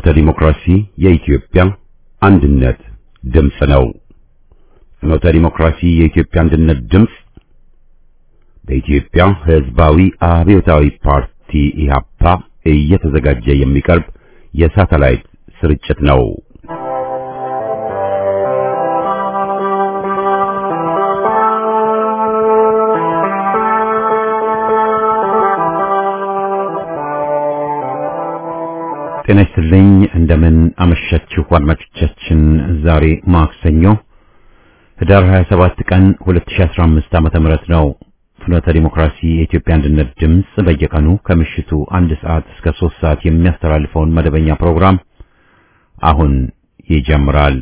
ፍኖተ ዲሞክራሲ የኢትዮጵያ አንድነት ድምፅ ነው። ፍኖተ ዲሞክራሲ የኢትዮጵያ አንድነት ድምፅ በኢትዮጵያ ሕዝባዊ አብዮታዊ ፓርቲ ኢህአፓ እየተዘጋጀ የሚቀርብ የሳተላይት ስርጭት ነው። ጤና ይስጥልኝ። እንደምን አመሻችሁ አድማጮቻችን። ዛሬ ማክሰኞ ህዳር 27 ቀን 2015 ዓመተ ምህረት ነው። ፍኖተ ዲሞክራሲ የኢትዮጵያ አንድነት ድምፅ በየቀኑ ከምሽቱ አንድ ሰዓት እስከ ሶስት ሰዓት የሚያስተላልፈውን መደበኛ ፕሮግራም አሁን ይጀምራል።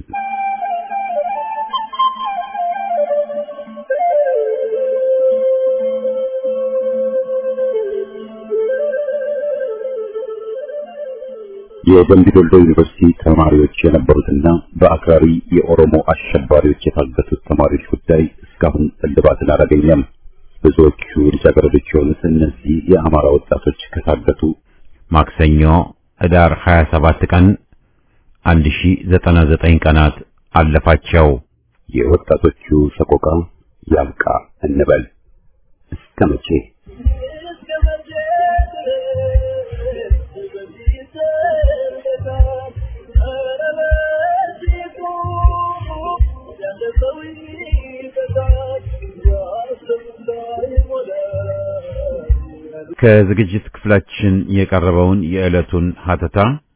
የደምቢ ዶሎ ዩኒቨርሲቲ ተማሪዎች የነበሩትና በአክራሪ የኦሮሞ አሸባሪዎች የታገቱት ተማሪዎች ጉዳይ እስካሁን እልባትን አላገኘም። ብዙዎቹ ልጃገረዶች የሆኑት እነዚህ የአማራ ወጣቶች ከታገቱ ማክሰኞ ህዳር 27 ቀን 1099 ቀናት አለፋቸው። የወጣቶቹ ሰቆቃ ያብቃ እንበል እስከ መቼ? ከዝግጅት ክፍላችን የቀረበውን የዕለቱን ሀተታ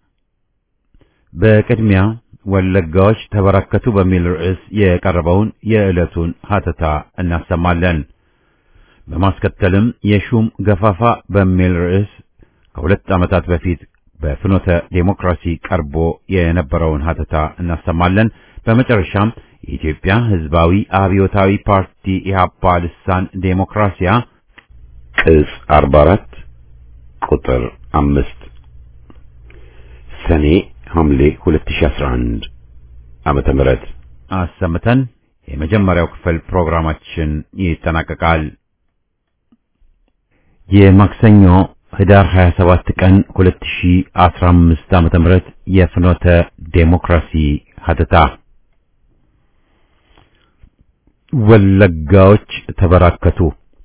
በቅድሚያ ወለጋዎች ተበራከቱ በሚል ርዕስ የቀረበውን የዕለቱን ሀተታ እናሰማለን። በማስከተልም የሹም ገፋፋ በሚል ርዕስ ከሁለት ዓመታት በፊት በፍኖተ ዴሞክራሲ ቀርቦ የነበረውን ሀተታ እናሰማለን። በመጨረሻም የኢትዮጵያ ሕዝባዊ አብዮታዊ ፓርቲ ኢህአፓ ልሳን ዴሞክራሲያ ቅጽ 44 ቁጥር 5 ሰኔ ሐምሌ 2011 ዓመተ ምህረት አሰምተን የመጀመሪያው ክፍል ፕሮግራማችን ይጠናቀቃል። የማክሰኞ ህዳር 27 ቀን 2015 ዓመተ ምህረት የፍኖተ ዴሞክራሲ ሀተታ ወለጋዎች ተበራከቱ።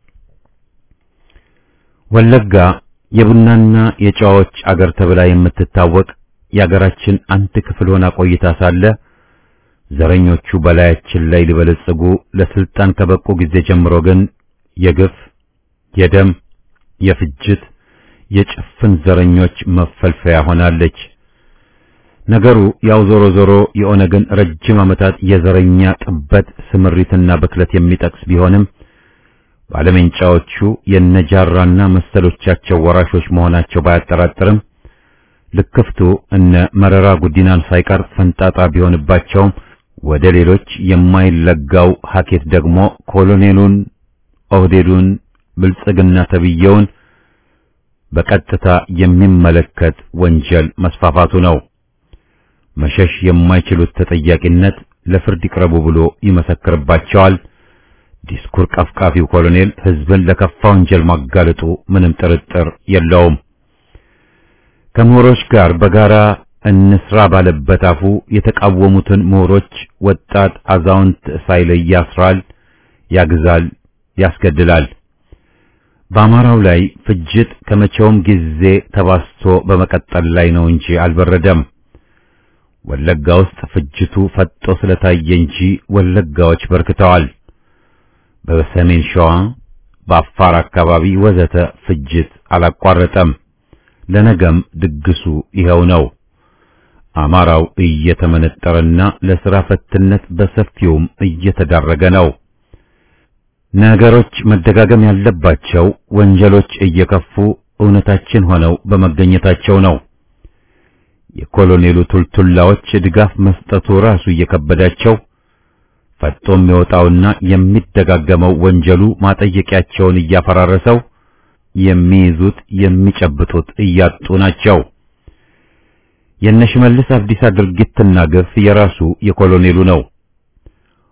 ወለጋ የቡናና የጨዋዎች አገር ተብላ የምትታወቅ የአገራችን አንድ ክፍል ሆና ቆይታ ሳለ ዘረኞቹ በላያችን ላይ ሊበለጽጉ ለስልጣን ከበቁ ጊዜ ጀምሮ ግን የግፍ፣ የደም፣ የፍጅት፣ የጭፍን ዘረኞች መፈልፈያ ሆናለች። ነገሩ ያው ዞሮ ዞሮ የኦነግን ረጅም ዓመታት የዘረኛ ጥበት ስምሪትና ብክለት የሚጠቅስ ቢሆንም ባለመንጫዎቹ የነጃራና መሰሎቻቸው ወራሾች መሆናቸው ባያጠራጥርም ልክፍቱ እነ መረራ ጉዲናን ሳይቀር ፈንጣጣ ቢሆንባቸውም ወደ ሌሎች የማይለጋው ሀኬት ደግሞ ኮሎኔሉን፣ ኦህዴዱን፣ ብልጽግና ተብየውን በቀጥታ የሚመለከት ወንጀል መስፋፋቱ ነው። መሸሽ የማይችሉት ተጠያቂነት ለፍርድ ይቅረቡ ብሎ ይመሰክርባቸዋል። ዲስኩር ቀፍቃፊው ኮሎኔል ህዝብን ለከፋ ወንጀል ማጋለጡ ምንም ጥርጥር የለውም። ከምሁሮች ጋር በጋራ እንስራ ባለበት አፉ የተቃወሙትን ምሁሮች ወጣት፣ አዛውንት ሳይለይ ያስራል፣ ያግዛል፣ ያስገድላል። በአማራው ላይ ፍጅት ከመቼውም ጊዜ ተባስቶ በመቀጠል ላይ ነው እንጂ አልበረደም። ወለጋ ውስጥ ፍጅቱ ፈጦ ስለታየ እንጂ ወለጋዎች በርክተዋል። በሰሜን ሸዋ፣ በአፋር አካባቢ ወዘተ ፍጅት አላቋረጠም። ለነገም ድግሱ ይኸው ነው። አማራው እየተመነጠረና ለሥራ ፈትነት በሰፊውም እየተዳረገ ነው። ነገሮች መደጋገም ያለባቸው ወንጀሎች እየከፉ እውነታችን ሆነው በመገኘታቸው ነው። የኮሎኔሉ ቱልቱላዎች ድጋፍ መስጠቱ ራሱ እየከበዳቸው ፈጦ የሚወጣውና የሚደጋገመው ወንጀሉ ማጠየቂያቸውን እያፈራረሰው የሚይዙት የሚጨብጡት እያጡ ናቸው። የነሽመልስ አብዲሳ ድርጊትና ግፍ የራሱ የኮሎኔሉ ነው።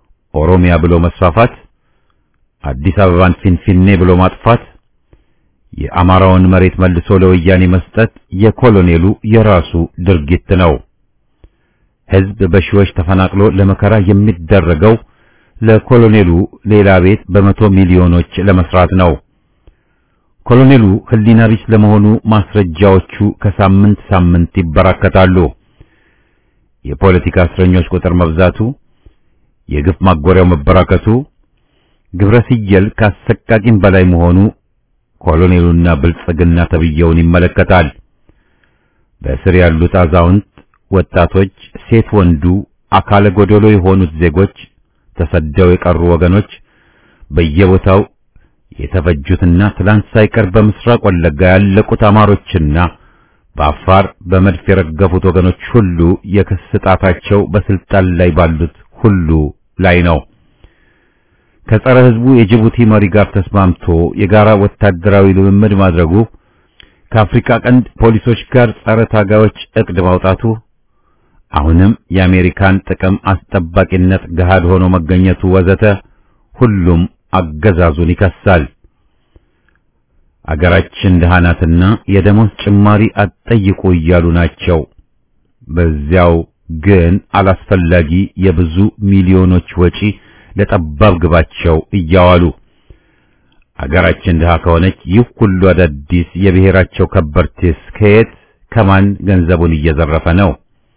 ኦሮሚያ ብሎ መስፋፋት፣ አዲስ አበባን ፊንፊኔ ብሎ ማጥፋት፣ የአማራውን መሬት መልሶ ለወያኔ መስጠት የኮሎኔሉ የራሱ ድርጊት ነው። ሕዝብ በሺዎች ተፈናቅሎ ለመከራ የሚደረገው ለኮሎኔሉ ሌላ ቤት በመቶ ሚሊዮኖች ለመስራት ነው። ኮሎኔሉ ሕሊና ቢስ ለመሆኑ ማስረጃዎቹ ከሳምንት ሳምንት ይበራከታሉ። የፖለቲካ እስረኞች ቁጥር መብዛቱ፣ የግፍ ማጎሪያው መበራከቱ፣ ግብረ ሲየል ካሰቃቂም በላይ መሆኑ ኮሎኔሉና ብልጽግና ተብየውን ይመለከታል። በእስር ያሉት አዛውንት፣ ወጣቶች፣ ሴት ወንዱ፣ አካለ ጎደሎ የሆኑት ዜጎች፣ ተሰደው የቀሩ ወገኖች፣ በየቦታው የተፈጁትና ትላንት ሳይቀር በምስራቅ ወለጋ ያለቁት አማሮችና በአፋር በመድፍ የረገፉት ወገኖች ሁሉ የክስ ጣታቸው በስልጣን ላይ ባሉት ሁሉ ላይ ነው። ከጸረ ሕዝቡ የጅቡቲ መሪ ጋር ተስማምቶ የጋራ ወታደራዊ ልምምድ ማድረጉ፣ ከአፍሪካ ቀንድ ፖሊሶች ጋር ጸረ ታጋዮች እቅድ ማውጣቱ፣ አሁንም የአሜሪካን ጥቅም አስጠባቂነት ገሃድ ሆኖ መገኘቱ ወዘተ ሁሉም አገዛዙን ይከሳል። አገራችን ደሃ ናትና የደሞዝ ጭማሪ አትጠይቁ እያሉ ናቸው። በዚያው ግን አላስፈላጊ የብዙ ሚሊዮኖች ወጪ ለጠባብ ግባቸው እያዋሉ አገራችን ድሃ ከሆነች ይህ ሁሉ አዳዲስ የብሔራቸው ከበርቴስ ከየት ከማን ገንዘቡን እየዘረፈ ነው?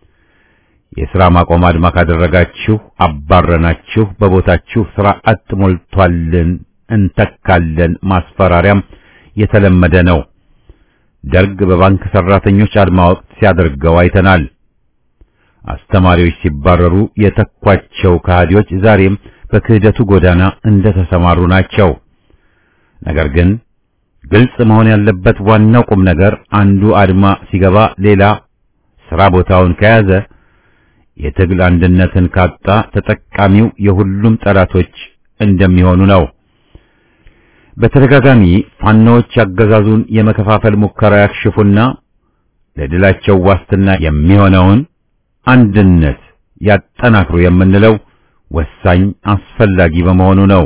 የሥራ ማቆም አድማ ካደረጋችሁ አባረናችሁ፣ በቦታችሁ ሥራ አጥ ሞልቷልን እንተካለን ማስፈራሪያም የተለመደ ነው። ደርግ በባንክ ሰራተኞች አድማ ወቅት ሲያደርገው አይተናል። አስተማሪዎች ሲባረሩ የተኳቸው ከሃዲዎች ዛሬም በክህደቱ ጎዳና እንደተሰማሩ ናቸው። ነገር ግን ግልጽ መሆን ያለበት ዋናው ቁም ነገር አንዱ አድማ ሲገባ ሌላ ሥራ ቦታውን ከያዘ የትግል አንድነትን ካጣ ተጠቃሚው የሁሉም ጠላቶች እንደሚሆኑ ነው። በተደጋጋሚ ፋኖዎች አገዛዙን የመከፋፈል ሙከራ ያክሽፉና ለድላቸው ዋስትና የሚሆነውን አንድነት ያጠናክሩ የምንለው ወሳኝ አስፈላጊ በመሆኑ ነው።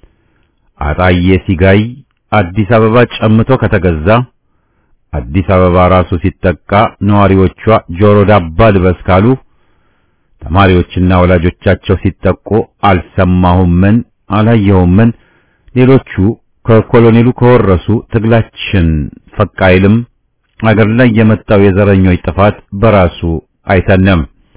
አጣዬ ሲጋይ አዲስ አበባ ጨምቶ ከተገዛ አዲስ አበባ ራሱ ሲጠቃ ነዋሪዎቿ ጆሮ ዳባ ልበስ ካሉ ተማሪዎችና ወላጆቻቸው ሲጠቁ አልሰማሁምን አላየሁምን ሌሎቹ ከኮሎኔሉ ከወረሱ ትግላችን ፈቅ አይልም። አገር ላይ የመጣው የዘረኞች ጥፋት በራሱ አይተነም።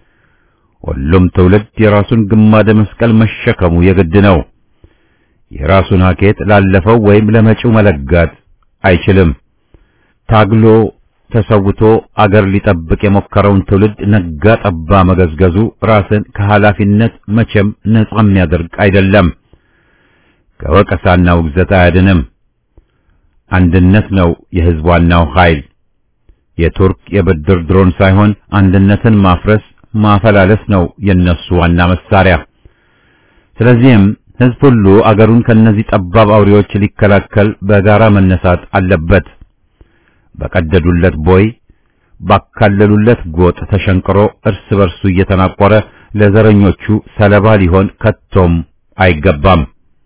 ሁሉም ትውልድ የራሱን ግማደ መስቀል መሸከሙ የግድ ነው። የራሱን ሀኬት ላለፈው ወይም ለመጪው መለጋት አይችልም። ታግሎ ተሰውቶ አገር ሊጠብቅ የሞከረውን ትውልድ ነጋ ጠባ መገዝገዙ ራስን ከኃላፊነት መቼም ነጻ የሚያደርግ አይደለም። ከወቀሳና ውግዘት አያድንም። አንድነት ነው የሕዝብ ዋናው ኃይል። የቱርክ የብድር ድሮን ሳይሆን አንድነትን ማፍረስ ማፈላለስ ነው የነሱ ዋና መሳሪያ። ስለዚህም ሕዝብ ሁሉ አገሩን ከነዚህ ጠባብ አውሬዎች ሊከላከል በጋራ መነሳት አለበት። በቀደዱለት ቦይ ባካለሉለት ጎጥ ተሸንቅሮ እርስ በርሱ እየተናቆረ ለዘረኞቹ ሰለባ ሊሆን ከቶም አይገባም።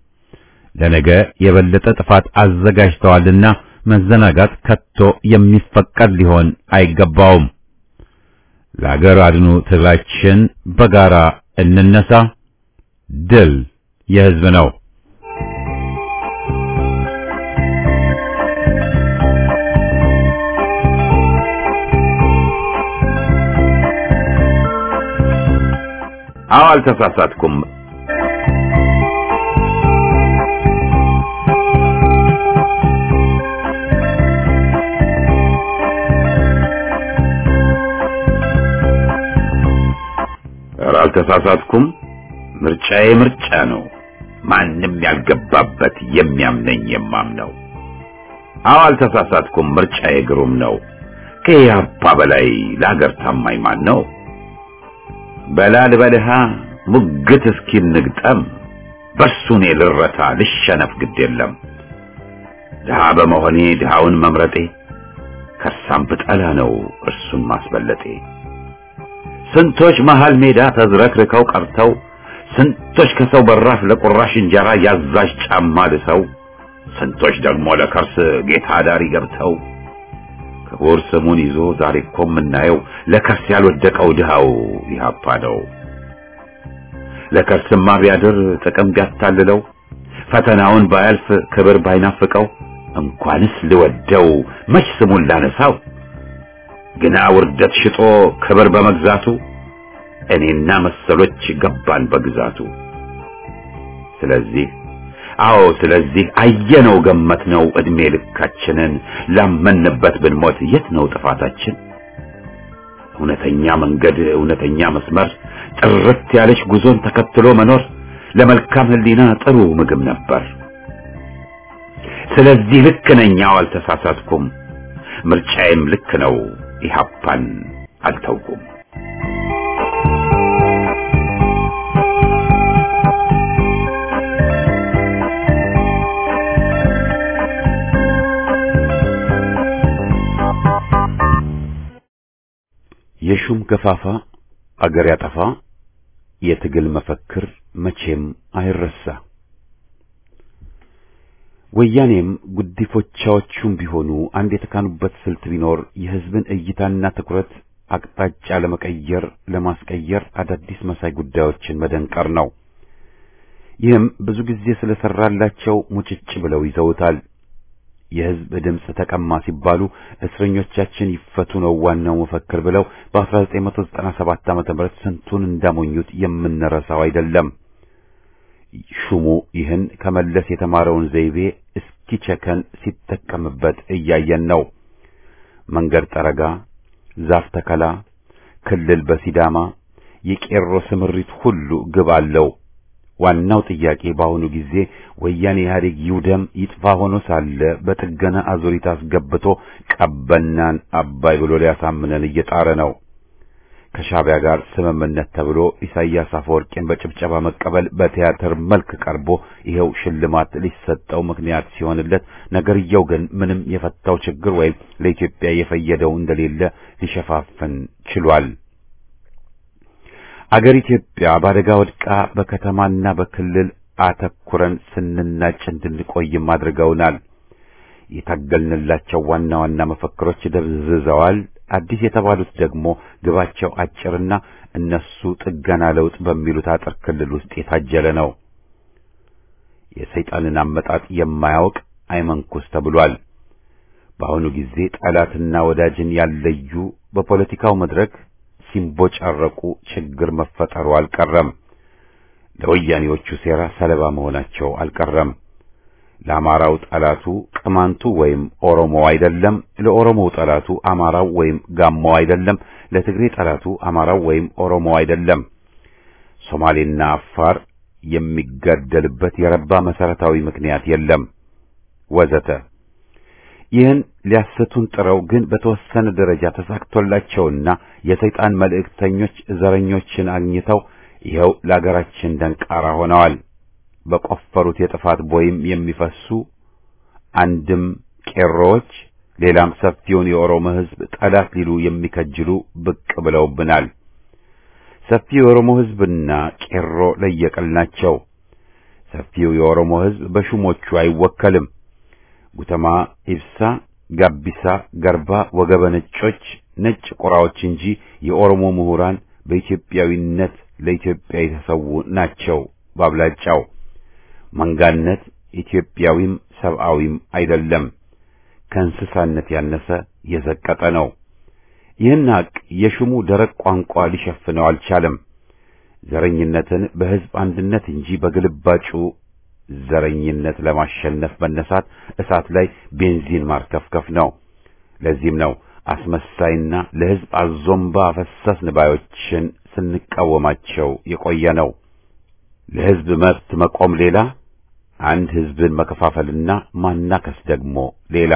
ለነገ የበለጠ ጥፋት አዘጋጅተዋልና መዘናጋት ከቶ የሚፈቀድ ሊሆን አይገባውም። ለአገር አድኑ ትግላችን በጋራ እንነሳ። ድል የሕዝብ ነው። አዎ አልተሳሳትኩም። ኧረ አልተሳሳትኩም። ምርጫዬ ምርጫ ነው። ማንም ያልገባበት የሚያምነኝ የማምነው። አዎ አልተሳሳትኩም። ምርጫዬ ግሩም ነው። ከኢህአፓ በላይ ለሀገር ታማኝ ማን ነው? በላል በልሃ ሙግት እስኪ ንግጠም በሱ እኔ ልረታ ልሸነፍ ግድ የለም። ድሃ በመሆኔ ድሃውን መምረጤ ከሳም ብጠላ ነው እርሱን ማስበለጤ። ስንቶች መሃል ሜዳ ተዝረክርከው ቀርተው ስንቶች ከሰው በራፍ ለቁራሽ እንጀራ ያዛዥ ጫማ ልሰው ስንቶች ደግሞ ለከርስ ጌታ ዳሪ ገብተው ክቡር ስሙን ይዞ ዛሬ እኮ የምናየው ለከርስ ያልወደቀው ድሃው ኢህአፓ ነው። ለከርስማ ቢያድር ጥቅም ቢያታልለው ፈተናውን ባያልፍ ክብር ባይናፍቀው እንኳንስ ልወደው መች ስሙን ላነሳው ግና ውርደት ሽጦ ክብር በመግዛቱ እኔና መሰሎች ገባን በግዛቱ። ስለዚህ አዎ ስለዚህ አየነው ገመትነው እድሜ ልካችንን ላመንበት ብንሞት የት ነው ጥፋታችን? እውነተኛ መንገድ እውነተኛ መስመር ጥርት ያለች ጉዞን ተከትሎ መኖር ለመልካም ሕሊና ጥሩ ምግብ ነበር። ስለዚህ ልክ ነኝ፣ አዎ አልተሳሳትኩም። ምርጫዬም ልክ ነው፣ ኢህአፓን አልተውኩም። የሹም ገፋፋ አገር ያጠፋ የትግል መፈክር መቼም አይረሳ። ወያኔም ጉዲፎቻዎቹም ቢሆኑ አንድ የተካኑበት ስልት ቢኖር የሕዝብን እይታና ትኩረት አቅጣጫ ለመቀየር ለማስቀየር አዳዲስ መሳይ ጉዳዮችን መደንቀር ነው። ይህም ብዙ ጊዜ ስለሰራላቸው ሙጭጭ ብለው ይዘውታል። የሕዝብ ድምፅ ተቀማ ሲባሉ እስረኞቻችን ይፈቱ ነው ዋናው መፈክር ብለው በ1997 ዓመተ ምህረት ስንቱን እንዳሞኙት የምንረሳው አይደለም። ሹሙ ይህን ከመለስ የተማረውን ዘይቤ እስኪቸከን ሲጠቀምበት እያየን ነው። መንገድ ጠረጋ፣ ዛፍ ተከላ፣ ክልል በሲዳማ የቄሮ ስምሪት ሁሉ ግብ አለው። ዋናው ጥያቄ በአሁኑ ጊዜ ወያኔ ኢህአዴግ ይውደም ይጥፋ ሆኖ ሳለ በጥገና አዙሪት አስገብቶ ቀበናን አባይ ብሎ ሊያሳምነን እየጣረ ነው። ከሻዕቢያ ጋር ስምምነት ተብሎ ኢሳይያስ አፈወርቂን በጭብጨባ መቀበል በቲያትር መልክ ቀርቦ ይኸው ሽልማት ሊሰጠው ምክንያት ሲሆንለት፣ ነገርየው ግን ምንም የፈታው ችግር ወይም ለኢትዮጵያ የፈየደው እንደሌለ ሊሸፋፍን ችሏል። አገር ኢትዮጵያ በአደጋ ወድቃ በከተማና በክልል አተኩረን ስንናጭ እንድንቆይም አድርገውናል። የታገልንላቸው ዋና ዋና መፈክሮች ደብዝዘዋል። አዲስ የተባሉት ደግሞ ግባቸው አጭርና እነሱ ጥገና ለውጥ በሚሉት አጥር ክልል ውስጥ የታጀለ ነው። የሰይጣንን አመጣጥ የማያውቅ አይመንኩስ ተብሏል። በአሁኑ ጊዜ ጠላትና ወዳጅን ያለዩ በፖለቲካው መድረክ ሲንቦጫረቁ ችግር መፈጠሩ አልቀረም። ለወያኔዎቹ ሴራ ሰለባ መሆናቸው አልቀረም። ለአማራው ጠላቱ ቅማንቱ ወይም ኦሮሞ አይደለም። ለኦሮሞው ጠላቱ አማራው ወይም ጋሞ አይደለም። ለትግሬ ጠላቱ አማራው ወይም ኦሮሞ አይደለም። ሶማሌና አፋር የሚጋደልበት የረባ መሰረታዊ ምክንያት የለም ወዘተ። ይህን ሊያሰቱን ጥረው ግን በተወሰነ ደረጃ ተሳክቶላቸውና የሰይጣን መልእክተኞች ዘረኞችን አግኝተው ይኸው ለአገራችን ደንቃራ ሆነዋል። በቆፈሩት የጥፋት ቦይም የሚፈሱ አንድም ቄሮዎች ሌላም ሰፊውን የኦሮሞ ሕዝብ ጠላት ሊሉ የሚከጅሉ ብቅ ብለውብናል። ሰፊው የኦሮሞ ሕዝብና ቄሮ ለየቅል ናቸው። ሰፊው የኦሮሞ ሕዝብ በሹሞቹ አይወከልም። ጉተማ፣ ኢብሳ፣ ጋቢሳ፣ ገርባ፣ ወገበ ነጮች ነጭ ቁራዎች እንጂ የኦሮሞ ምሁራን በኢትዮጵያዊነት ለኢትዮጵያ የተሰዉ ናቸው ባብላጫው። መንጋነት ኢትዮጵያዊም ሰብአዊም አይደለም፣ ከእንስሳነት ያነሰ የዘቀጠ ነው። ይህን ሐቅ የሹሙ ደረቅ ቋንቋ ሊሸፍነው አልቻለም። ዘረኝነትን በሕዝብ አንድነት እንጂ በግልባጩ ዘረኝነት ለማሸነፍ መነሳት እሳት ላይ ቤንዚን ማርከፍከፍ ነው። ለዚህም ነው አስመሳይና ለሕዝብ አዞምባ አፈሰስን ባዮችን ስንቃወማቸው የቆየ ነው። ለሕዝብ መብት መቆም ሌላ፣ አንድ ሕዝብን መከፋፈልና ማናከስ ደግሞ ሌላ።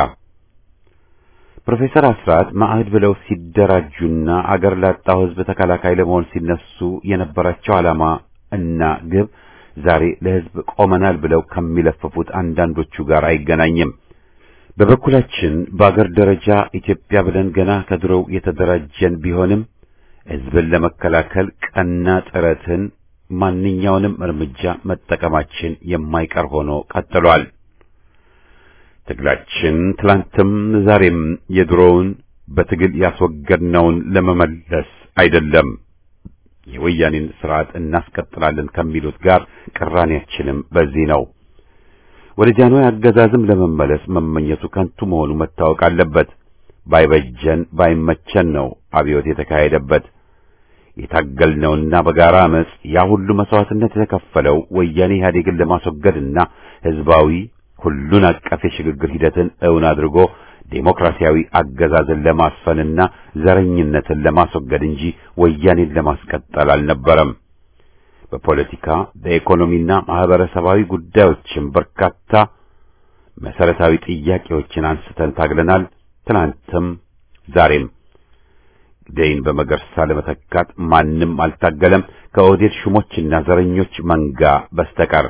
ፕሮፌሰር አስራት ማዕህድ ብለው ሲደራጁና አገር ላጣው ሕዝብ ተከላካይ ለመሆን ሲነሱ የነበራቸው ዓላማ እና ግብ ዛሬ ለሕዝብ ቆመናል ብለው ከሚለፍፉት አንዳንዶቹ ጋር አይገናኝም። በበኩላችን በአገር ደረጃ ኢትዮጵያ ብለን ገና ከድሮው የተደራጀን ቢሆንም ሕዝብን ለመከላከል ቀና ጥረትን ማንኛውንም እርምጃ መጠቀማችን የማይቀር ሆኖ ቀጥሏል። ትግላችን ትላንትም ዛሬም የድሮውን በትግል ያስወገድነውን ለመመለስ አይደለም። የወያኔን ስርዓት እናስቀጥላለን ከሚሉት ጋር ቅራኔያችንም በዚህ ነው። ወደ ጃንሆይ አገዛዝም ለመመለስ መመኘቱ ከንቱ መሆኑ መታወቅ አለበት። ባይበጀን ባይመቸን ነው አብዮት የተካሄደበት። የታገልነውና በጋራ አመጽ ያ ሁሉ መስዋዕትነት የተከፈለው ወያኔ ኢህአዴግን ለማስወገድና ህዝባዊ ሁሉን አቀፍ የሽግግር ሂደትን እውን አድርጎ ዴሞክራሲያዊ አገዛዝን ለማስፈንና ዘረኝነትን ለማስወገድ እንጂ ወያኔን ለማስቀጠል አልነበረም። በፖለቲካ በኢኮኖሚና ማህበረሰባዊ ጉዳዮችም በርካታ መሰረታዊ ጥያቄዎችን አንስተን ታግለናል። ትናንትም ዛሬም ደይን በመገርሳ ለመተካት ማንም አልታገለም ከኦህዴድ ሹሞችና ዘረኞች መንጋ በስተቀር።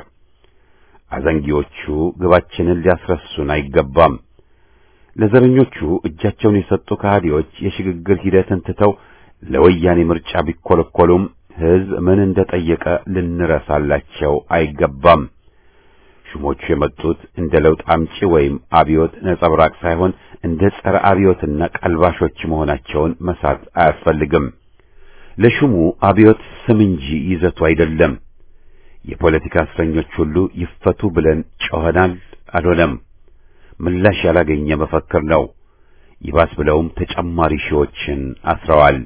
አዘንጊዎቹ ግባችንን ሊያስረሱን አይገባም። ለዘረኞቹ እጃቸውን የሰጡ ከሃዲዎች የሽግግር ሂደትን ትተው ለወያኔ ምርጫ ቢኮለኮሉም ህዝብ ምን እንደጠየቀ ልንረሳላቸው አይገባም። ሹሞቹ የመጡት እንደ ለውጥ አምጪ ወይም አብዮት ነጸብራቅ ሳይሆን እንደ ጸረ አብዮትና ቀልባሾች መሆናቸውን መሳት አያስፈልግም። ለሹሙ አብዮት ስም እንጂ ይዘቱ አይደለም። የፖለቲካ እስረኞች ሁሉ ይፈቱ ብለን ጮኸናል፣ አልሆነም። ምላሽ ያላገኘ መፈክር ነው። ይባስ ብለውም ተጨማሪ ሺዎችን አስረዋል።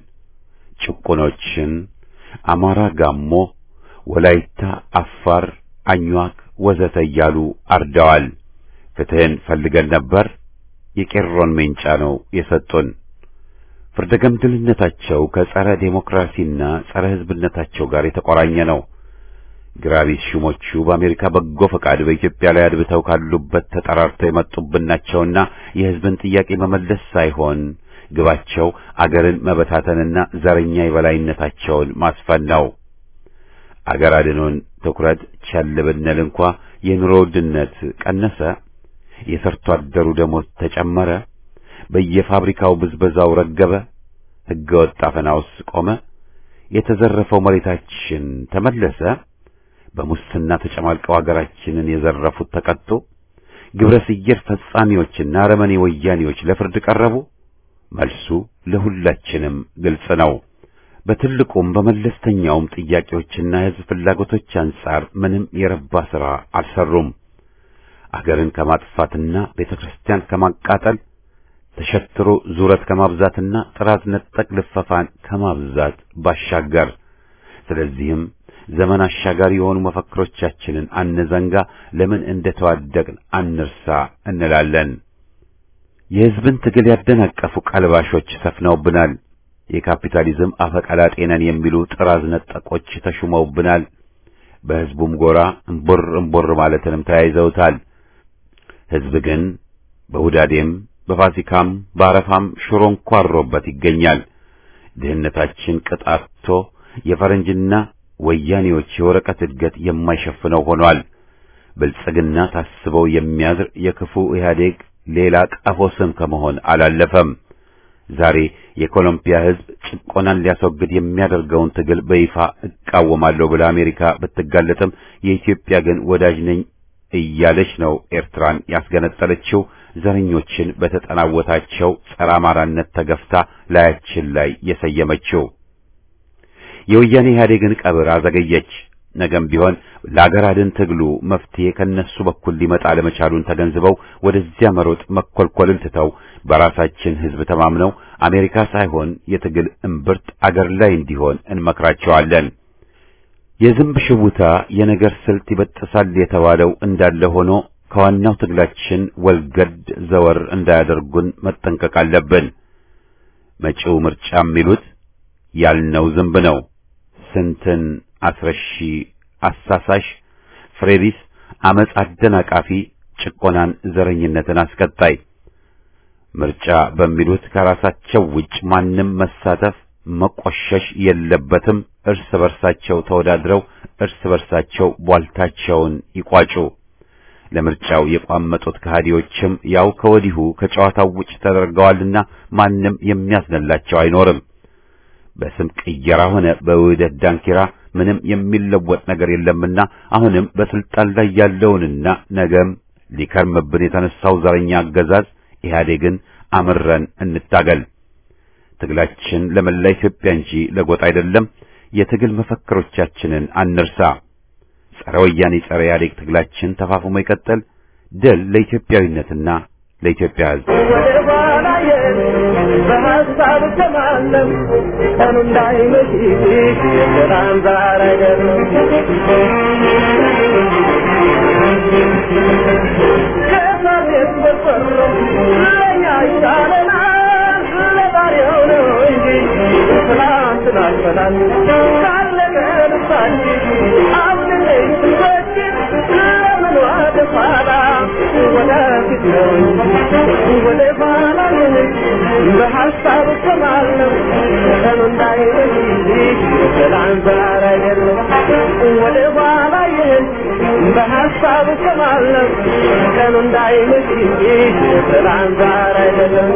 ጭቁኖችን አማራ፣ ጋሞ፣ ወላይታ፣ አፋር፣ አኟክ ወዘተ እያሉ አርደዋል። ፍትህን ፈልገን ነበር። የቄሮን ሜንጫ ነው የሰጡን። ፍርደገምድልነታቸው ከጸረ ዴሞክራሲና ጸረ ህዝብነታቸው ጋር የተቆራኘ ነው። ግራቢስ ሹሞቹ በአሜሪካ በጎ ፈቃድ በኢትዮጵያ ላይ አድብተው ካሉበት ተጠራርተው የመጡብን ናቸውና የህዝብን ጥያቄ መመለስ ሳይሆን ግባቸው አገርን መበታተንና ዘረኛ የበላይነታቸውን ማስፈን ነው። አገር አድኖን ትኩረት ቸል ብንል እንኳ የኑሮ ውድነት ቀነሰ፣ የሰርቶ አደሩ ደሞዝ ተጨመረ፣ በየፋብሪካው ብዝበዛው ረገበ፣ ህገወጥ አፈናውስ ቆመ፣ የተዘረፈው መሬታችን ተመለሰ፣ በሙስና ተጨማልቀው አገራችንን የዘረፉት ተቀጡ፣ ግብረ ሰየር ፈጻሚዎችና አረመኔ ወያኔዎች ለፍርድ ቀረቡ። መልሱ ለሁላችንም ግልጽ ነው። በትልቁም በመለስተኛውም ጥያቄዎችና የህዝብ ፍላጎቶች አንጻር ምንም የረባ ሥራ አልሰሩም። አገርን ከማጥፋትና ቤተ ክርስቲያን ከማቃጠል ተሸትሮ ዙረት ከማብዛትና ጥራት ነጠቅ ልፈፋን ከማብዛት ባሻገር ስለዚህም ዘመን አሻጋሪ የሆኑ መፈክሮቻችንን አንዘንጋ፣ ለምን እንደተዋደቅን አንርሳ እንላለን። የህዝብን ትግል ያደናቀፉ ቀልባሾች ሰፍነውብናል። የካፒታሊዝም አፈቀላጤ ነን የሚሉ ጥራዝ ነጠቆች ተሹመውብናል። በህዝቡም ጎራ እምቦር እምቦር ማለትንም ተያይዘውታል። ህዝብ ግን በሁዳዴም በፋሲካም በአረፋም ሽሮ እንኳሮበት ይገኛል። ድህነታችን ቅጣቶ የፈረንጅና ወያኔዎች የወረቀት እድገት የማይሸፍነው ሆኗል። ብልጽግና ታስበው የሚያድር የክፉ ኢህአዴግ ሌላ ቀፎ ስም ከመሆን አላለፈም። ዛሬ የኮሎምቢያ ህዝብ ጭቆናን ሊያስወግድ የሚያደርገውን ትግል በይፋ እቃወማለሁ ብላ አሜሪካ ብትጋለጥም የኢትዮጵያ ግን ወዳጅ ነኝ እያለች ነው ኤርትራን ያስገነጠለችው። ዘረኞችን በተጠናወታቸው ጸረ አማራነት ተገፍታ ላያችን ላይ የሰየመችው የወያኔ ኢህአዴግን ቀብር አዘገየች። ነገም ቢሆን ለአገር አድን ትግሉ መፍትሄ ከነሱ በኩል ሊመጣ ለመቻሉን ተገንዝበው ወደዚያ መሮጥ መኮልኮልን ትተው በራሳችን ህዝብ ተማምነው አሜሪካ ሳይሆን የትግል እምብርት አገር ላይ እንዲሆን እንመክራቸዋለን። የዝንብ ሽውታ የነገር ስልት ይበጥሳል የተባለው እንዳለ ሆኖ ከዋናው ትግላችን ወልገድ ዘወር እንዳያደርጉን መጠንቀቅ አለብን። መጪው ምርጫ የሚሉት ያልነው ዝንብ ነው። ስንትን አስረሺ፣ አሳሳሽ፣ ፍሬቢስ፣ አመፅ አደናቃፊ፣ ጭቆናን፣ ዘረኝነትን አስቀጣይ ምርጫ በሚሉት ከራሳቸው ውጭ ማንም መሳተፍ መቆሸሽ የለበትም። እርስ በርሳቸው ተወዳድረው እርስ በርሳቸው ቧልታቸውን ይቋጩ። ለምርጫው የቋመጡት ከሃዲዎችም ያው ከወዲሁ ከጨዋታው ውጭ ተደርገዋልና ማንም የሚያስነላቸው አይኖርም። በስም ቅየራ ሆነ በውህደት ዳንኪራ ምንም የሚለወጥ ነገር የለምና አሁንም በስልጣን ላይ ያለውንና ነገም ሊከርምብን የተነሳው ዘረኛ አገዛዝ ኢህአዴግን አምረን እንታገል። ትግላችን ለመላ ኢትዮጵያ እንጂ ለጎጥ አይደለም። የትግል መፈክሮቻችንን አንርሳ። ጸረ ወያኔ ጸረ ኢህአዴግ ትግላችን ተፋፍሞ ይቀጥል። ድል ለኢትዮጵያዊነትና ለኢትዮጵያ ሕዝብ። ወደ ኋላዬ በሀሳብ ተማለም ቀኑ እንዳይመሽ የሰላም ዛር አይደለም ከመሬት በፈሮ ለእኛ ይሻለናል ለዛሬው ነው እንጂ ትናንትን አልፈናል ካለቀ ልባችን አሁን ስንወድቅ ለምን ወደ ኋላ ወደፊት ነው እንጂ ወደ ኋላ በሀሳብ ተማለም ቀኑ እንዳይመሽ የሰላም ዛር አይደለም ወደ ኋላ ይህን በሀሳብ ተማለም ቀኑ እንዳይመሽ የሰላም ዛር አይደለም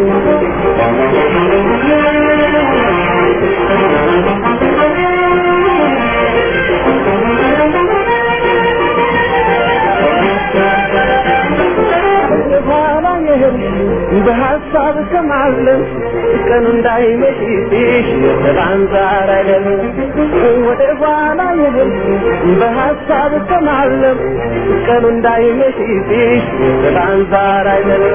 በኋላ ይህን በሀሳብ ከማለም ቀኑ እንዳይመሽ የሰላም ዛር አይደለም ወደ ኋላ ይህን በሀሳብ ከማለም ቀኑ እንዳይመሽ የሰላም ዛር አይደለም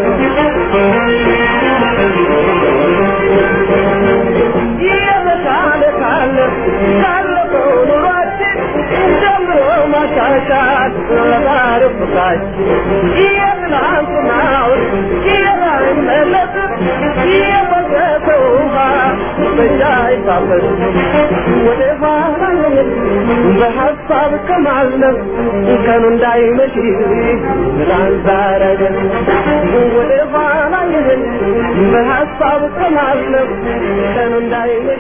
የተሻለ ካለ ካለፈው ኑሯችን ጀምሮ ማሻሻል ለዛሬው ፍቅራችን የትናንትናውን የማይመለስ የፈሰሰ ውሃ በእኛ አይታበስ ወደ ኋላ በሀሳብ ከማለም ቀኑ እንዳይመሽ ትናንት ዛሬ አይደለም ወደ ኋላ ይህን በሀሳብ ከማለም ቀኑ እንዳይመሽ